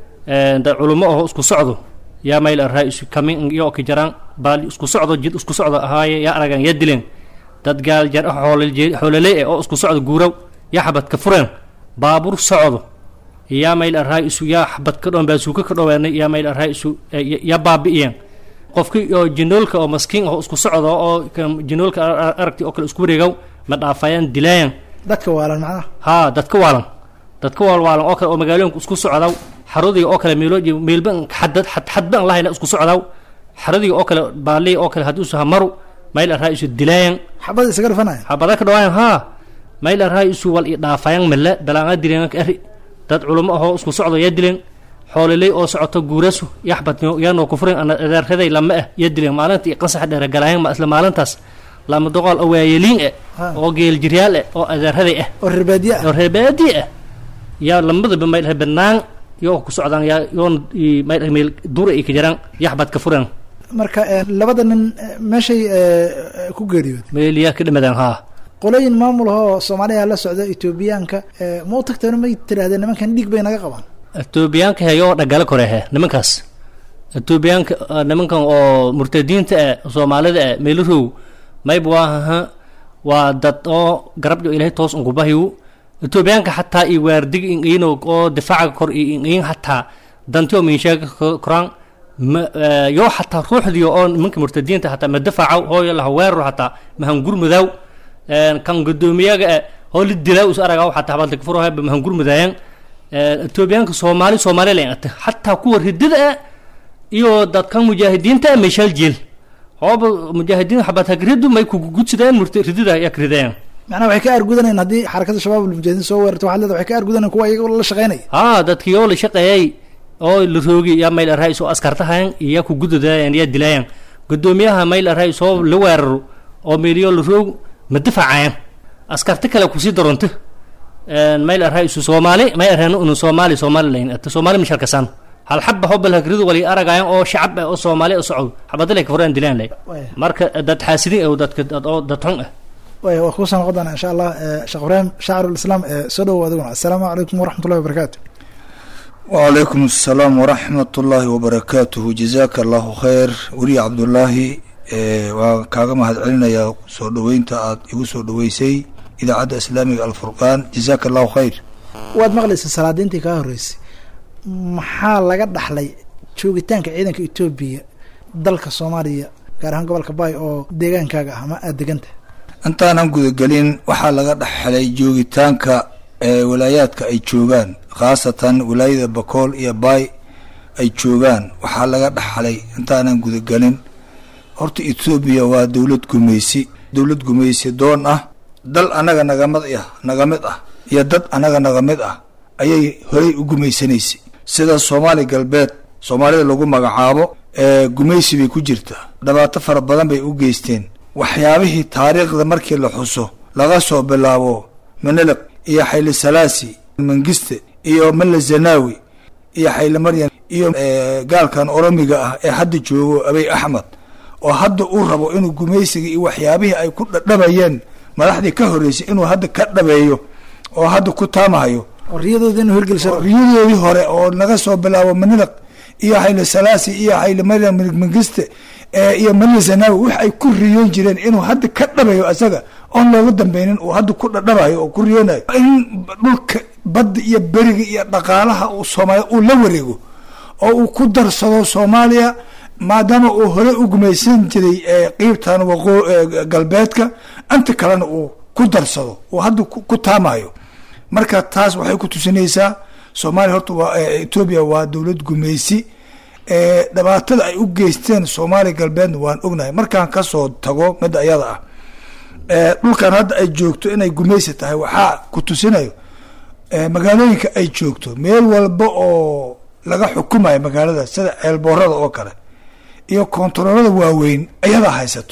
dad culimo aho isku socdo yaa may la arhay isu kamin iyo ki jaraan baal isku socdo jid isku socdo ahaaye yaa aragaan yaa dileen dad gaal jar xoololey eh oo isku socdo guuraw yaa xabad ka fureen baabuur socdo yaa mayl arhaa isu yaa xabad ka dhoon baasuuka ka dhoweenay yaa mayl arhaa isu yaa baabi'iyeen qofkii oo jinoolka oo maskiin oo isku socdo oo jinoolka aragti oo kale isku wareegaw ma dhaafayaan dilaayan dadka waalan macnaha haa dadka waalan dadka waalwaalan oo kale oo magaalooyinka isku socdaw xarodiga oo kale meelo meelba xadad xadban lahayna isku socdaw xarodiga oo kale baaliya oo kale haddii usu hamaru mayl arhaa isu dilaayan xabad isaga dhufanaya xabada ka dhawaayan haa mayl arhaa isu wal i dhaafayan male balaanga dileen ka eri dad culamo ahoo isku socdo yaa dileen xooliley oo socoto guurasu yaxbad yaanoo kufuren ana adeerraday lama ah yaa dileen maalintii qansax dheere galaayan ma isla maalintaas lama doqol oo waayeliin eh oo geeljiryaal eh oo adeerraday ah oo reerbaadiye ah oo reerbaadi ah yaa lamadaba mayl banaan yoo ku socdaan yaa yoon mayl meel dura ay ka jaraan yaxbad ka furen marka labada nin meeshay ku geeriyood meeliyaa ka dhimadeen haa qolooyin maamul ahoo soomaaliya la socda etoobiyaanka ma u tagteen may tirahdeen nimankan dhiig bay naga qabaan etoobiyaanka heyoo dhagala korehe nimankaas etoobiyaanka nimankan oo murtadiinta eh soomaalida eh meelarow mayb waahaha waa dad oo garabjo ilahay toos unkubahiyu etoobiyaanka xataa iyo waardig inqiino oo difaaca kor iyo inqiin xataa dantio minsheega koraan ma yoo xataa ruuxdiyo oo nimanka murtadiinta xataa ma difaacaw hooyo laha weeraro xataa mahangurmudaaw kan gudoomiyaga e hoo la dilaaw is aragaw xataa habadla kafurah mahangurmudaayan etoobiyaanka soomaali soomaali la ata xataa kuwa ridida e iyo dadkan mujaahidiinta e meeshaal jeel hooba mujaahidiin xabad hagridu may kugudsidaan murta ridida yaa kridayaan macnaha waxay ka argudanayaan haddii xarakada shabaab almujaahidiin soo weerarto waxaad leeda waxay ka argudanayaan kuwa iyaga la shaqeynaya haa dadkii oo la shaqeeyay oo la roogi yaa mayl arhay soo askartahayan iyo ku gududaayan yaa dilaayan gudoomiyaha mayl arhay soo la weeraro oo meeliyo la roog ma difacayan askarta kale kusii daronto mayl arhay isu soomaali may arhayn unu soomaali soomaali layn ata soomaali misharkasan hal xaba hobal hakridu wali aragayan oo shacab ah oo soomaali oo socod xabadale ka furaan dilaan lay marka dad xaasidin oo dadka dad oo dad xun ah way waa kuusoo noqon doonaa insha allah sheekh ibraahim shaacirulislaam soo dhowow adiguna assalaamu calaykum waraxmat ullahi wabarakaatu وعليكم السلام ورحمة الله وبركاته جزاك الله خير ولي عبد الله waa kaaga mahad celinayaa soo dhoweynta aad igu soo dhoweysay idaacadda islaamiga alfurqaan jazaaka allahu khayr waad maqlaysa salaadiintii kaa horreysay maxaa laga dhaxlay joogitaanka ciidanka etoobiya dalka soomaaliya gaar ahaan gobolka baay oo deegaankaaga ah ama aada deganta intaanan gudagelin waxaa laga dhaxlay joogitaanka walaayaadka ay joogaan khaasatan walaayada bakool iyo baay ay joogaan waxaa laga dhaxlay intaanan gudagelin horta etoobiya waa dowlad gumaysi dowlad gumaysi doon ah dal annaga nagamid ah naga mid ah iyo dad annaga naga mid ah ayay horey u gumaysanaysay sida soomaali galbeed soomaalida lagu magacaabo ee gumaysi bay ku jirtaa dhibaato fara badan bay u geysteen waxyaabihii taariikhda markii la xuso laga soo bilaabo menelek iyo xayli salaasi mangiste iyo mele zanawi iyo xayli maryan iyo gaalkan oromiga ah ee hadda joogo abey axmed oo hadda uu rabo inuu gumaysiga iyo waxyaabihii ay ku dhadhabayeen madaxdii ka horreysay inuu hadda ka dhabeeyo oo hadda ku taamahayo riyadoodii inuu hirgeliso riyadoodii hore oo naga soo bilaabo manilaq iyo xayli salaasi iyo xayli maryam mangiste iyo mele zanawi wax ay ku riyoon jireen inuu hadda ka dhabayo isaga oon looga dambeynin uu hadda ku dhadhabayo oo ku riyoonayo in dhulka badda iyo beriga iyo dhaqaalaha uu soomaaliya uu la wareego oo uu ku darsado soomaaliya maadaama uu hore u gumaysan jiray qiibtan waqo galbeedka inta kalena uu ku darsado uu hadda ku taamayo marka taas waxay ku tusinaysaa soomaaliya horta waa etoobiya waa dowlad gumaysi dhibaatada ay u geysteen soomaaliya galbeedna waan ognahay markaan kasoo tago midda ayada ah dhulkan hadda ay joogto inay gumaysi tahay waxaa ku tusinayo magaalooyinka ay joogto meel walba oo laga xukumayo magaalada sida ceelboorada oo kale iyo kontaroolada waaweyn ayadaa haysato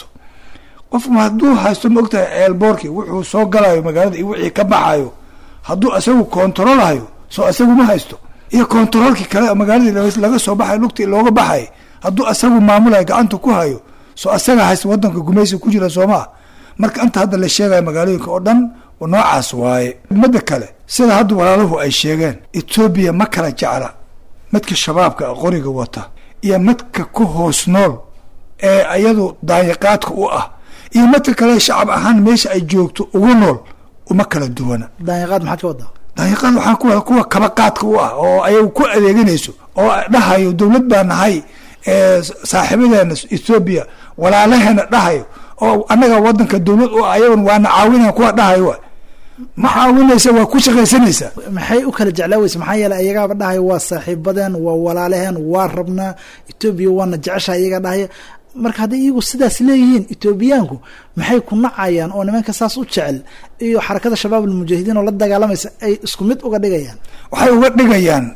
qofku hadduu haysto ma ogtahay ceelboorkii wuxuu soo galayo magaalada iyo wixii ka baxayo hadduu isagu kontaroolhayo soo isagu ma haysto iyo kontaroolkii kale magaaladii laga soo baxayo lugtii looga baxay hadduu isagu maamulayo gacanta ku hayo soo isaga haysta wadanka gumaysiga ku jira soomaa marka inta hadda la sheegayo magaalooyinka oo dhan noocaas waaye midda kale sida hadda walaaluhu ay sheegeen etoobiya ma kala jecla midka shabaabka qoriga wata iyo midka ku hoos nool ee ayadu daayaqaadka u ah iyo midka kale shacab ahaan meesha ay joogto ugu nool uma kala duwana daanyaqaad maxaad ka wadaa daanyaqaad waxaa ku kuwa kabaqaadka u ah oo ayagu ku adeeganayso oo dhahayo dowlad baa nahay saaxiibadeena ethoobiya walaalaheena dhahayo oo annaga wadanka dowlad u ah ayagun waana caawinayan kuwa dhahayo wa ma caawinaysa waa ku shaqaysanaysaa maxay u kala jeclaa weyse maxaa yeeley ayagaaba dhahaya waa saaxiibadeen waa walaalaheen waa rabnaa etoobiya waana jeceshaha iyaga dhahaya marka hadday iyagu sidaas leeyihiin etoobiyaanku maxay ku nacayaan oo nimanka saas u jecel iyo xarakada shabaab almujaahidiin oo la dagaalamaysa ay isku mid uga dhigayaan waxay uga dhigayaan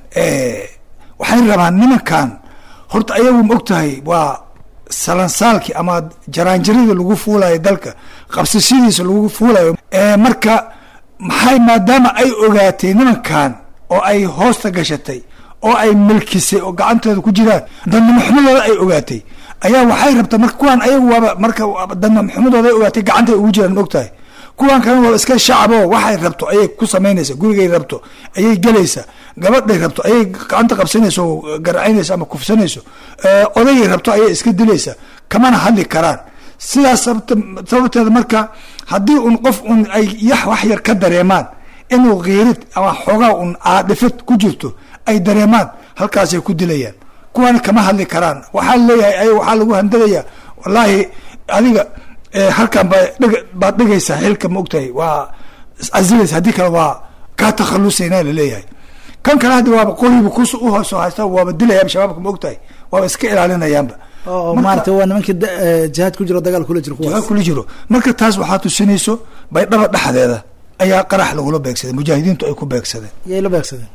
waxay rabaan nimankan horta ayagu ma og tahay waa salansaalkii ama jaraanjaradii lagu fuulayo dalka qabsashadiisa lagu fuulayo marka maxay maadaama ay ogaatay nimankan oo ay hoosta gashatay oo ay milkisay oo gacanteeda ku jiraan dadnamaxumadooda ay ogaatay ayaa waxay rabtaa marka kuwaan ayagu waaba marka dadnamaxumadooda ay ogaatay gacantay ugu jiraan ma og tahay kuwaan kalena waaba iska shacabo waxay rabto ayay ku samaynaysa gurigay rabto ayay gelaysa gabadhay rabto ayay gacanta qabsanaysa oo garacaynaysa ama kufsanayso odayay rabto ayay iska dilaysa kamana hadli karaan sidaas sababteeda marka haddii un qof un ay yax wax yar ka dareemaan inuu kiirid ama xoogaa un aadhifid ku jirto ay dareemaan halkaasay ku dilayaan kuwana kama hadli karaan waxaa leeyahay ay waxaa lagu handadayaa wallaahi adiga halkan ba baad dhigaysaa xilka ma ogtahay waa casilaysa haddii kale waa kaa takhalusayna laleeyahay kan kale hadda waaba qoribu kus uhoosoo haysta waaba dilayaaba shabaabka ma ogtahay waaba iska ilaalinayaanba oo maarata waa nimankii jihaad ku jiro dagaal kula jiro kuwaas kula jiro marka taas waxaa tusinayso baydhaba dhexdeeda ayaa qarax lagula beegsaday mujaahidiintu ay ku beegsadeen yay la beegsadeen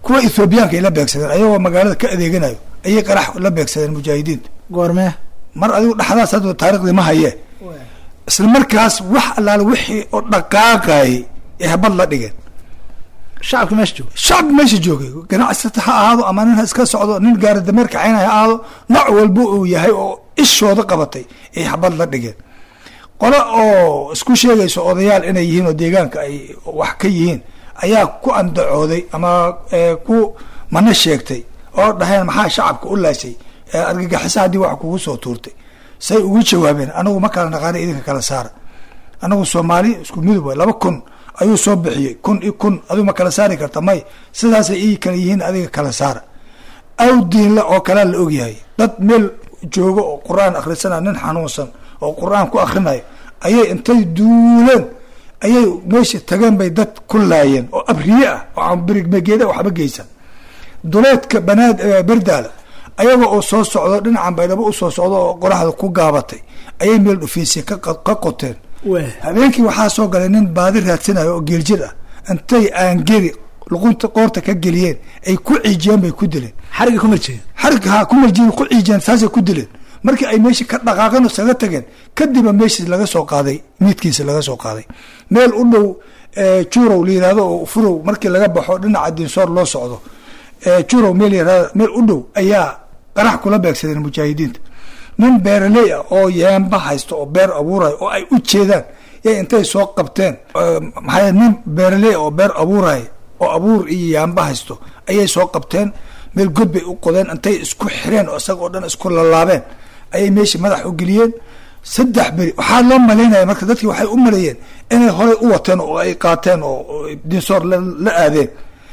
kuwa ethoobiyaanka ay la beegsadeen ayagoo magaalada ka adeeganayo ayay qarax la beegsadeen mujaahidiinta goormee mar adigu dhexdaas hadda taariikhdii ma haye isla markaas wax allaale wixii oo dhaqaaqayay ee habad la dhigeen shacabka meesha jooga shacbi meesha joogay ganacsata ha ahaado ama nin ha iska socdo nin gaari dameer kacaynaya ha ahaado nooc walba uu yahay oo ishooda qabatay ay habad la dhigeen qolo oo isku sheegayso odayaal inay yihiin oo deegaanka ay wax ka yihiin ayaa ku andacooday ama eh, ku mana sheegtay oo dhaheen maxaa shacabka u laashay Eh, argagixisa haddii wax kugu soo tuurtay say ugu jawaabeen anagu ma kala naqaana idinka kala saara anagu soomaali isku midub waay laba kun ayuu soo bixiyey kun i kun adigu ma kala saari karta may sidaasay ii kala yihiin adiga kala saara aw diinle oo kalea la ogyahay dad meel joogo oo qur-aan akhrisanaya nin xanuunsan oo qur-aan ku akhrinayo ayay intay duuleen ayay meesha tageen bay dad ku laayeen oo abriye ah oo aan birigmegeeda waxba geysan duleedka banaad eh, berdaala ayaga oo soo socdo dhinacan baydhabo u soo socdo oo qoraxda ku gaabatay ayay meel dhufiisay ka qa- ka qoteen habeenkii waxaa soo galay nin baadi raadsanayo oo geeljir ah intay aangeri luqunta qoorta ka geliyeen ay ku ciijiyeen bay ku dileen xariga kuma jeeda xarig ha ku marjiin ku ciijiyeen saasay ku dileen markii ay meeshii ka dhaqaaqeen oo isaga tageen kadiba meeshii laga soo qaaday miidkiisa laga soo qaaday meel u dhow eh, jurow la yihahdo oo furow markii laga baxo dhinaca dinsoor loo socdo eh, jurow meel yihahdo meel u dhow ayaa qarax kula beegsadeen mujaahidiinta nin beeraley ah oo yeemba haysto oo beer abuurayo oo ay u jeedaan yay intay soo qabteen eh, maxaa nin beeraley ah oo beer abuurayo oo abuur iyo yaamba haysto ayay soo qabteen meel god bay u qodeen intay isku xireen oo isaga oo dhan isku lalaabeen ayay meeshii madax u geliyeen saddex beri waxaa loo malaynaya marka dadkii waxay u maleeyeen inay horey u wateen oo ay qaateen oo oo dinsoor la la aadeen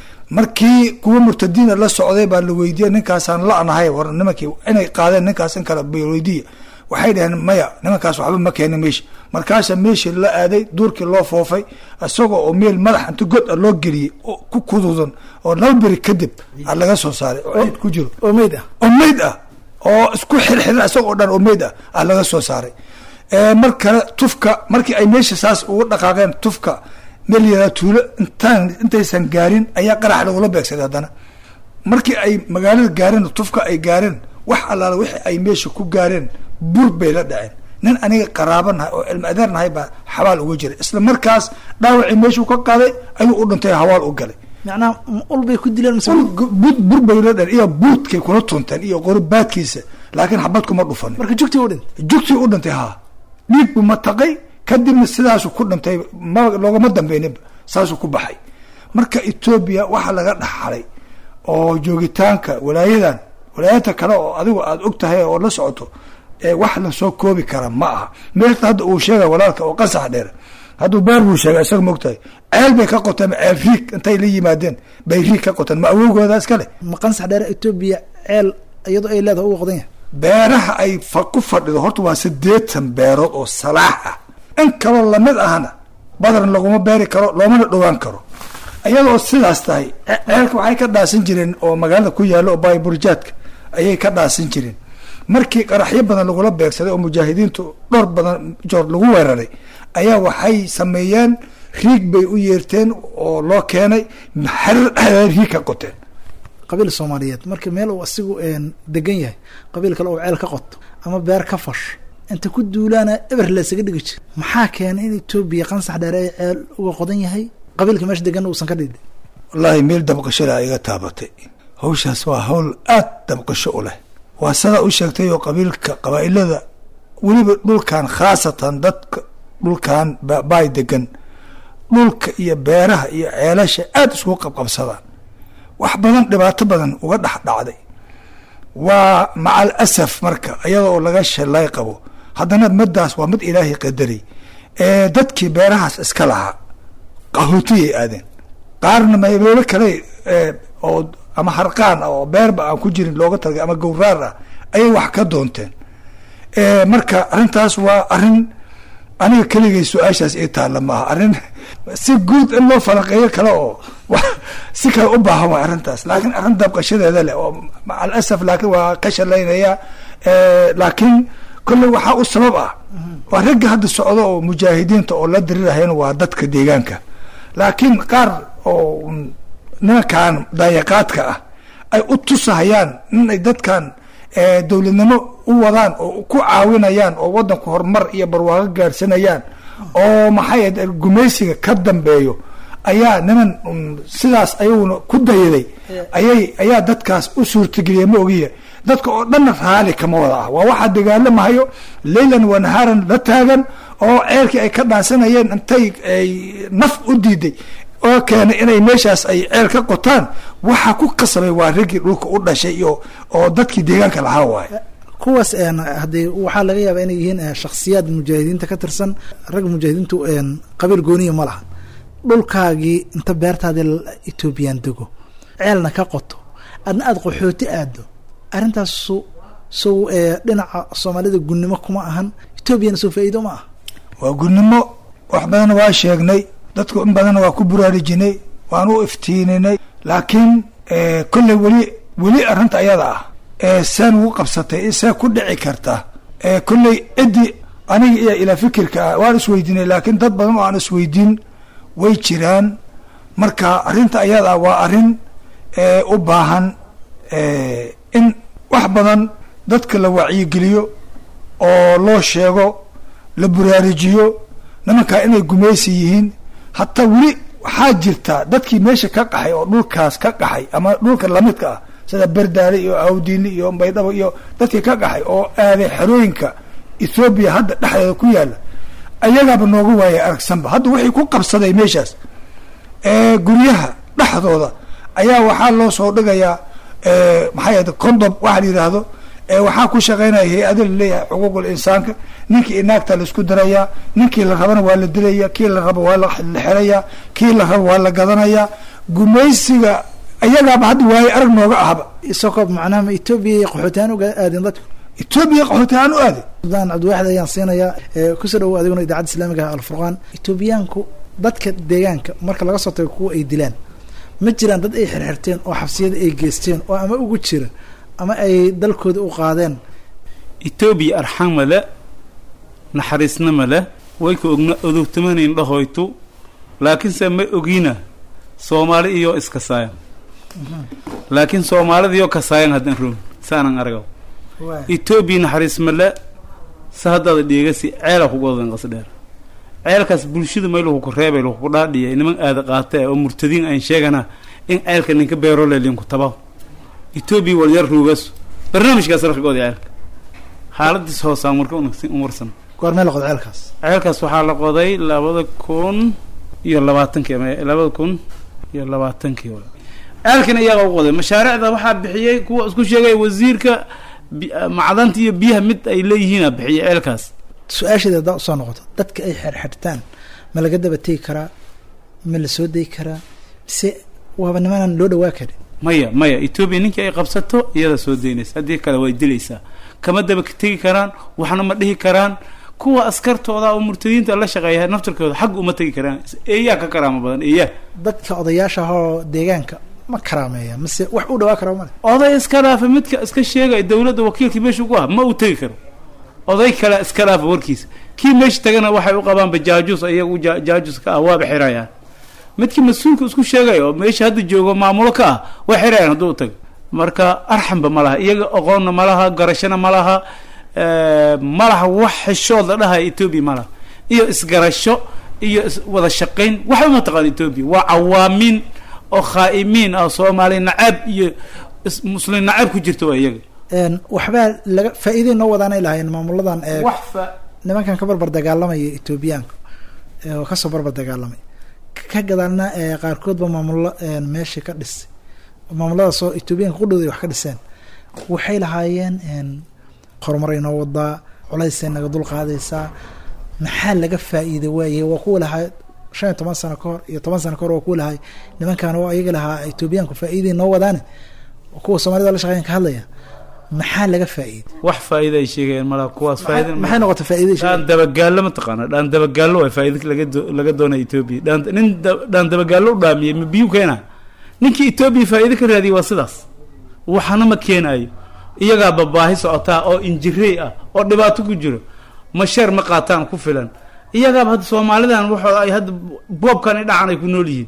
markii kuwa murtadiina la socday baa la weydiiyey ninkaasaan la-nahay war nimankii inay qaadeen ninkaas in kale weydiiya waxay dhaheen maya nimankaas waxba ma keenin meesha markaasa meeshii la aaday duurkii loo foofay isagoo oo meel madax inta god a loo geliyey oo ku kududan oo laba beri kadib a laga soo saaray oo ciid ku jiro oo meyd ah oo meyd ah oo isku xirxiran isagoo dhan oo meyd ah ah laga soo saaray Eh, mar kale tufka markii ay meesha saas ugu dhaqaaqeen tufka meel yaraa tuulo intaan intaysan gaarin ayaa qarax lagula beegsaday haddana markii ay magaalada gaareen tufka ay gaareen wax allaala wixii ay meesha ku gaareen bur bay la dhaceen nin aniga qaraaba nahay oo cilmi adeer nahay baa xabaal uga jiray isla markaas dhaawacii meeshuu ka qaaday ayuu u dhintay hawaal u galay macnaha ma ul bay ku dileen mise bur bur bay la dhaceen iyo buurtkay kula tunteen iyo qoribaadkiisa laakiin xabad kuma dhufanin marka jugtii u dhin jugtii u dhintay haa dhiig buu mataqay kadibna sidaasuu ku dhintay ma loogama dambeyninba saasuu ku baxay marka etoobiya waxaa laga dhaxalay oo joogitaanka walaayadan walaayata kale oo adigu aada og tahay oo la socoto ee wax lasoo koobi kara ma aha meelta hadda uu sheegay walaalka oo qasax dheer hadduu beer buu sheegay isaga mogtahay ceel bay ka qoteen ceel riig intay la yimaadeen bay riig ka qoteen ma awowgooda iska leh ma qansax dheer etoobiya ceel iyadoo ay leedahay uga qodan yahay beeraha ay fa ku fadhido horta waa siddeetan beerood oo salaax ah in kaloo lamid ahna badan laguma beeri karo loomana dhowaan karo iyadoo sidaas tahay ce- ceelka waxay ka dhaasan jireen oo magaalada ku yaalla oo baaburjaadka ayay ka dhaasan jireen markii qaraxyo badan lagula beegsaday oo mujaahidiintu dhowr badan joor lagu weeraray ayaa waxay sameeyeen riig bay u yeerteen oo loo keenay xerir dhexdeeda riig ka qoteen qabiil soomaaliyeed marka meel uu asigu een degan yahay qabiil kale uu ceel ka qoto ama beer ka fash inta ku duulaana eber laysaga dhigi jir maxaa keenay in etoobiya qansax dheer ay ceel uga qodan yahay qabiilka meesha degan uusan ka dhidhin wallaahi meel dabqashada iga taabatay hawshaas waa hawl aad dabqasho u leh waa sidaa u sheegtay oo qabiilka qabaa'ilada weliba dhulkan khaasatan dadka dhulkan ba- baay degan dhulka iyo beeraha iyo ceelasha aada iskugu qabqabsadaan wax badan dhibaato badan uga dhex dhacday waa macal asaf marka iyada oo laga shalay qabo haddana middaas waa mid ilaahay qadaray ee dadkii beerahaas iska lahaa qahootiyay aadeen qaarna meelo kale ee, oo ama harqaan ah oo beerba aan ku jirin looga talgay ama gowraar ah ayay wax ka doonteen ee, marka arrintaas waa arrin aniga keligay su-aashaas ii taalla maaha arrin si guud in loo falanqeeyo kale oo wa- si kale u baahan waa arrintaas laakiin arrin dabqashadeeda leh oo macal asaf laakiin waa ka shalaynaya ee, laakiin kolley waxaa u sabab ah waa ragga hadda socdo oo mujaahidiinta oo la dirirahayna waa dadka deegaanka laakiin qaar oo un nimankan daayaqaadka ah ay u tusahayaan inay dadkan eh, dowladnimo u wadaan oo ku caawinayaan oo wadanku horumar iyo barwaaqo gaarsanayaan oo maxay ahayd gumaysiga ka dambeeyo ayaa niman un sidaas ayaguna ku dayaday ayay ayaa dadkaas u suurtageliyay ma ogiya dadka oo dhanna raali kama wada ah waa waxaa dagaalamahayo leylan wa nahaaran la taagan oo ceelkii ay ka dhaansanayeen intay ay naf u diiday oo keenay inay meeshaas ay ceel ka qotaan waxaa ku qasbay waa raggii dhulka u dhashay iyo oo dadkii deegaanka lahaa waaye kuwaas een haddii waxaa laga yaabaa inay yihiin eh, shakhsiyaad mujaahidiinta ka tirsan ragga mujaahidiintu een qabiil gooniya ma laha dhulkaagii inta beertaadii l- etoobiyaan dego ceelna ka qoto adna aada qaxooti aado arrintaas su sow ee dhinaca soomaalida gunnimo kuma ahan etoobiyana sow faa'iido ma ah waa gudnimo wax badan waa sheegnay dadku in badan waa ku buraarujinay waan u iftiininay laakiin eh, kolley weli weli arrinta ayada ah ee seen ugu qabsatay see ku dhici karta ee kolley ciddii aniga iyo ilaa fikirka ah waan isweydiinay laakiin dad badan oo aan isweydiin way jiraan marka arrinta ayada ah waa arrin ee u baahan eh, in wax badan dadka la wacyigeliyo oo loo sheego la buraarujiyo nimankaa inay gumaysi yihiin hataa weli waxaa jirta dadkii meesha ka qaxay oo dhulkaas ka qaxay ama dhulka lamidka ah sida berdaale iyo awdiini iyo baydhabo iyo dadkii ka qaxay oo aaday xerooyinka ethoobiya hadda dhexdeeda ku yaala ayagaaba nooga waayay aragsanba hadda waxay ku qabsaday meeshaas ee guryaha dhexdooda ayaa waxaa loo soo dhigayaa ee, maxay ahayd condom waxa la yidhaahdo ee waxaa ku shaqaynaya hay-ado laleeyahay xuquuqul insaanka ninkii inaagta la isku dirayaa ninkii la rabana waa la dilaya kii la rabo waa la la xerayaa kii la rabo waa la gadanayaa gumaysiga ayagaaba hadda waaye arag nooga ahba isagoo macnaha ma etoobiya iyo qaxootihaan uga aadeen dadku etoobiya qaxooti ahaan u aaday suldaan cabdiwaaxid ayaan siinayaa ee kusoo dhawow adiguna idaacadda islaamiga ah alfurqaan etoobiyaanku dadka deegaanka marka laga soo tago kuwa ay dilaan ma jiraan dad ay xirxirteen oo xabsiyada ay geysteen oo ama ugu jira ama ay dalkooda u qaadeen etoobiya arxama le naxariisnama leh way ka ogna odogtamanayn dhahoytu laakiinse ma ogiina soomaali iyo iskasaayan laakiin soomaalida iyo kasaayan haddan roon saanan aragaw etoobiya naxariis male se haddaada dhiigasi ceela kugu odan qasdheer ceelkaas bulshada mayluhu ku reebay luhu ku dhaadhiya niman aada qaata eh oo murtadiin aan sheegana in ceelka ninka beerole linku tabaw etoobiya walyar ruugaas barnaamijkaas rarkagooda ceelka xaaladiis hoosaan marka umarsan goormee la qodo ceelkaas ceelkaas waxaa la qoday labada kun iyo labaatankii ama labada kun iyo labaatankii wa ceelkana iyaga u qoday mashaariicda waxaa bixiyey kuwa isku sheegay wasiirka bi- macdanta iyo biyaha mid ay leeyihiina bixiyay ceelkaas su-aasheeda haddaa usoo noqoto dadka ay xirxirtaan ma laga daba tegi karaa ma la soo dayi karaa mise waaba nimanaan loo dhawaa karin maya maya etoobiya ninkii ay qabsato iyada soo daynaysa haddii kale way dilaysaa kama daba tegi karaan waxna ma dhihi karaan kuwa askartooda oo murtadiinta la shaqeeya naftarkooda xag uma tegi karaan eeyaa ka karaama badan eeyaa dadka odayaasha ahoo deegaanka ma karaameeya mise wax u dhawaa karaa male oday iska dhaafa midka iska sheegaya dowladda wakiilkii meesha ugu ah ma uu tegi karo oday kale iska dhaafa warkiisa kii meesha tagana waxay u qabaanba jaajuus iyagu ja- jaajus ka ah waaba xirayaan midkii mas-uulka isku sheegaya oo meesha hadda joogo maamulo ka ah way xirayaan hadduu tago marka arxanba ma laha iyaga aqoonna ma laha garashana ma laha ma laha wax xishood la dhahaya etoobiya ma laha iyo isgarasho iyo is wada shaqayn waxba ma taqaan etoobiya waa cawaamiin oo khaa'imiin ah soomaali nacaab iyo is- muslim nacaab ku jirta waa iyaga Een, waxbaa laga faa'iiday noo wadaanay lahaayeen maamuladan ee wax fa nimankan ka barbar dagaalamaya etoobiyaanka ee oo kasoo barbar dagaalamay ka gadaalna ee qaarkoodba maamulo een, meesha ka dhisay maamuladaasoo etoobiyaanka qudhooda ay wax ka dhiseen waxay lahaayeen een, horumar ay noo wadaa culaysay naga dul qaadaysaa maxaa laga faa'iiday waaye waa kuwa lahaa shan iyo toban sano ka hor iyo toban sano ka hor waa kuwa lahaa nimankan oo ayaga lahaa etoobiyaanku faa'iiday noo wadaane kuwa soomaalida la shaqeyn ka hadlaya maxaa laga faa'iiday wax faa'iida ay sheegayaan malaha kuwaas faa'iida maxay noqotay faa'iiday dhaan dabagaallo ma taqaana dhaan dabagaallo waa faa'iida laga do- laga doonaya etoobiya dhaan nin da- dhaan dabagaallo u dhaamiyey ma biyuu keena ninkii etoobiya faa'iido ka raadiyay waa sidaas waxana ma keenayo iyagaa babaahi socotaa oo injirey ah oo dhibaato ku jiro masheer ma qaataan ku filan iyagaaba hadda soomaalidan waxooda ay hadda boobkan i dhacan ay ku nool yihiin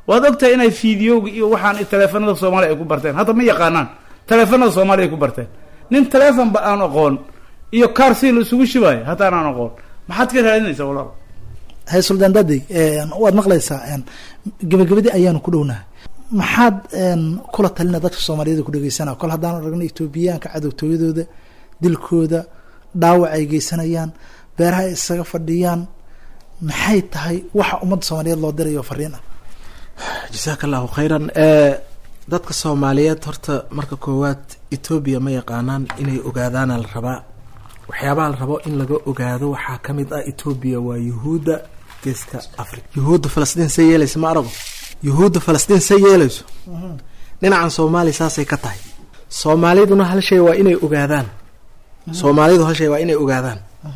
waad ogtahay inay fiidiyowga iyo waxaan taleefanada soomaaliya ay ku barteen hadda ma yaqaanaan taleefanada soomaaliya ay ku barteen nin taleefonba aan aqoon iyo kaar si la isugu shibaayo haddaan aan aqoon maxaad ka raadinaysaa walaal hay suldaan daadey waad maqlaysaa gebagabadii ayaanu ku dhownahay maxaad kula talina dadka soomaaliyeed ku dhegeysana kol haddaan aragna etoobiyaanka cadowtooyadooda dilkooda dhaawac ay geysanayaan beeraha ay isaga fadhiyaan maxay tahay waxa ummadda soomaaliyeed loo dirayo fariin ah jasaaka allahu khayran dadka soomaaliyeed horta marka koowaad etoobiya ma yaqaanaan inay ogaadaana la rabaa waxyaabaha la rabo in laga ogaado waxaa ka mid ah etoobiya waa yuhuudda geeska africa yuhuudda falastiin say yeelaysa ma arago yuhuudda falastiin say yeelayso dhinacan soomaaliya saasay ka tahay soomaaliduna hal shay waa inay ogaadaan soomaalidu hal shay waa inay ogaadaan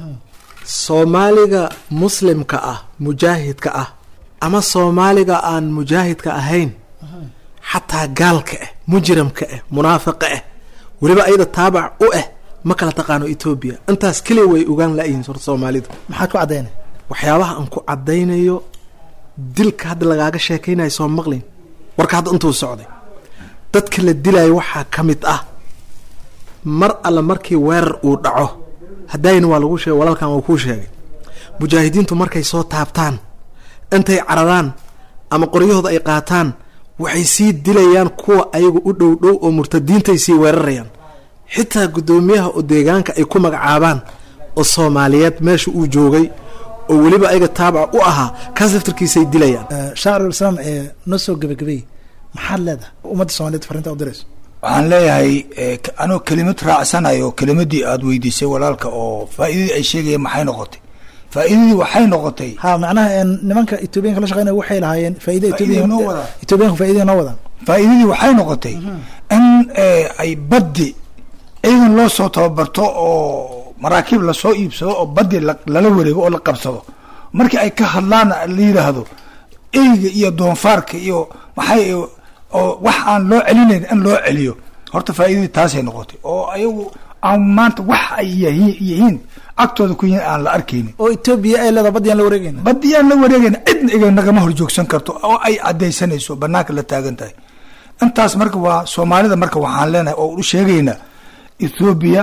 soomaaliga muslimka ah mujaahidka ah ama soomaaliga aan mujaahidka ahayn xataa gaalka ah mujrimka ah munaafiqa ah weliba ayada taabac u ah ma kala taqaano etoobiya intaas keliya way ogaan la-yihiin horta soomaalidu maxaad ku caddaynay waxyaabaha aan ku caddaynayo dilka hadda lagaaga sheekaynayo soo maqlin warka hadda intuu socday dadka la dilayo waxaa ka mid ah mar alle markii weerar uu dhaco haddayna waa lagu sheegay walaalkan waa kuu sheegay mujaahidiintu markay soo taabtaan intay cararaan ama qoryahooda ay qaataan waxay sii dilayaan kuwa ayaga u dhow dhow oo murtadiintay sii weerarayaan xitaa guddoomiyaha oo deegaanka ay ku magacaabaan oo soomaaliyeed meesha uu joogay oo weliba ayaga taabaca u ahaa kaas laftarkiisay dilayaan shaacirlislaam ee noo soo gebagabay maxaad leedahay ummadda soomaliyeed farinta u dirayso waxaan leeyahay anoo kelimad raacsanayo kelimadii aada weydiisay walaalka oo faa'iidadii ay sheegayeen maxay noqotay faa'iidadii waxay noqotay ha macnaha nimanka etoobiyanka la shaqeynaya waxay lahaayeen faaida Faa'iido noo wadaan. etoobiyanka faaidada noo wadaan faa'iidadii waxay noqotay in ay baddi ciidan loo soo tababarto oo maraakiib lasoo iibsado oo baddi la- lala wareego oo la qabsado markii ay ka hadlaan la yidhaahdo eyga iyo doonfaarka iyo maxay oo wax aan loo celinayn in loo celiyo horta faa'iidadii taasay noqotay oo ayagu aan maanta wax ay yahi- yihiin agtooda ku yihiin aan la arkaynin oo etoobiya ay leedahay baddiyaan la wareegayna badiyaan la wareegayna cidna iga nagama horjoogsan karto oo ay caddaysanayso banaanka la taagan tahay intaas marka waa soomaalida marka waxaan leenahay oo u sheegaynaa ethoobiya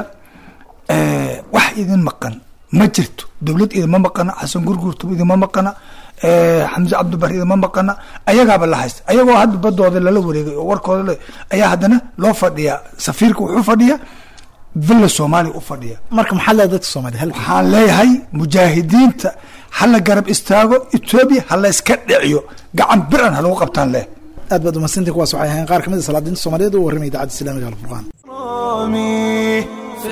wax idin maqan ma jirto dowlad idinma maqana xasan gurgurtum idinma maqana xamse cabdibar idinma maqana ayagaaba la haysta ayagoo hadda badooda lala wareegay oo warkooda le ayaa haddana loo fadhiyaa safiirka wuxuu fadhiyaa villa soomaaliya u fadhiya marka maxaad leedahay dadka soomaliya hal waxaan leeyahay mujaahidiinta hala garab istaago etoobiya ha la iska dhiciyo gacan biran ha lagu qabtaan leh aad baad umadsantii kuwaas waxay ahayn qaar kamid a salaadiinta soomaaliyeed u warramay idaacadda islamiga alfurqaan إكرامي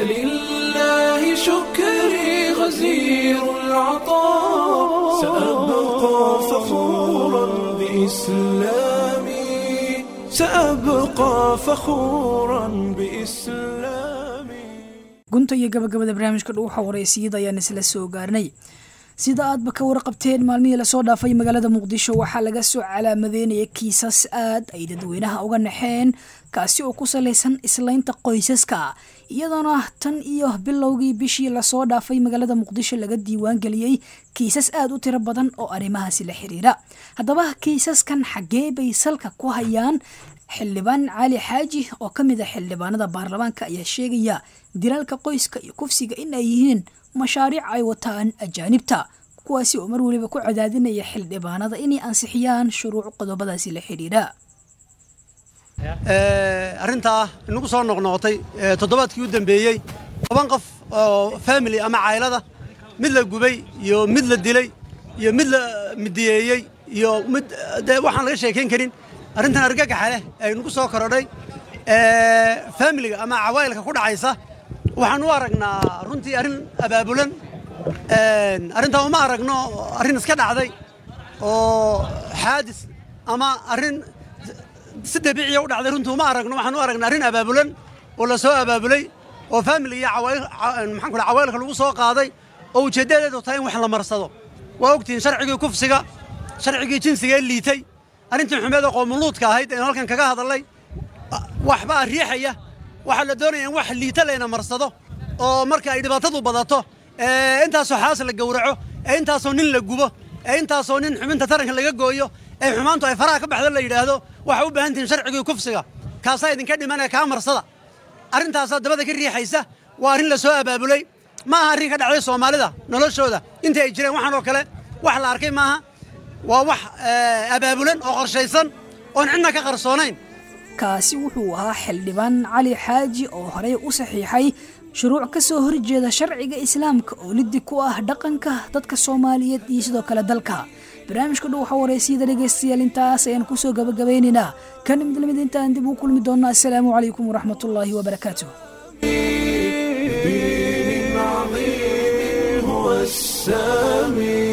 فلله شكري غزير العطاء سأبقى فخورا بإسلامي سأبقى فخورا بإسلامي gunta iyo gabagabada barnaamijka dhuuxa wareysiyada ayaan isla soo gaarnay sida aadba ka warqabteen maalmihii lasoo dhaafay magaalada muqdisho waxaa laga soo calaamadeynaya kiisas aad ay dadweynaha uga naxeen kaasi oo ku salaysan islaynta qoysaska iyadoona tan iyo bilowgii bishii lasoo dhaafay magaalada muqdisho laga diiwaan geliyey kiisas aad u tiro badan oo arrimahaasi la xiriira haddaba kiisaskan xaggee bay salka ku hayaan xildhibaan cali xaaji oo ka mid a xildhibaanada baarlamaanka ayaa sheegaya dilaalka qoyska iyo kufsiga in ay yihiin mashaariic ay wataan ajaanibta kuwaasi oo mar weliba ku cadaadinaya xildhibaanada inay ansixiyaan shuruuc qodobadaasi la xidhiidha arrintaa inagu soo noqnoqotay ee, toddobaadkii u dambeeyey toban qof oo family ama caylada mid la gubay iyo mid la dilay iyo mid la midiyeeyey iyo mid dee waxaan laga sheekayn karin arrintan argagaxa leh ee inagu soo korodhay ee, familiga ama cawaayilka ku dhacaysa waxaan u aragnaa runtii arrin abaabulan Een, arrintaa uma aragno arrin iska dhacday oo xaadis ama arrin si dabiiciya u dhacday runtii uma aragno waxaan u aragnaa arrin abaabulan oo la soo abaabulay oo family iyo cawaayil ca- maxaan ku dhaha cawaayilka lagu soo qaaday oo ujeeddadeedu tahay in wax la marsado waa ogtihiin sharcigii kufsiga sharcigii jinsiga ee liitay arrintii xumeed oo qoomuluudka ahayd aynu halkan kaga hadalnay waxbaa riixaya waxaa la doonaya in wax liita layna marsado oo marka ay dhibaatadu badato ee intaasoo xaas la gowraco ee intaasoo nin la gubo ee intaasoo nin xubinta taranka laga gooyo ee xumaantu ay faraha ka baxdo la yidhaahdo waxaa u baahan tihiin sharcigii kufsiga kaasaa idinka dhimanaya kaa marsada arrintaasaa dabada ka riixaysa waa arrin la soo abaabulay ma aha arrin ka dhacday soomaalida noloshooda intii ay jireen waxaan oo kale wax la arkay maaha waa wax abaabulan oo qorshaysan oon cidna ka qarsoonayn kaasi wuxuu ahaa xildhibaan cali xaaji oo horey u saxiixay shuruuc ka soo horjeeda sharciga islaamka oo liddi ku ah dhaqanka dadka soomaaliyeed iyo sidoo kale dalka barnaamijka dhow waxaa wareysiyada dhegaystayaal intaas ayaan kusoo gabagabaynaynaa kan mid lamid intaan dib u kulmi doonno assalaamu calaykum waraxmatullaahi wabarakaatuh دين عظيم هو السامي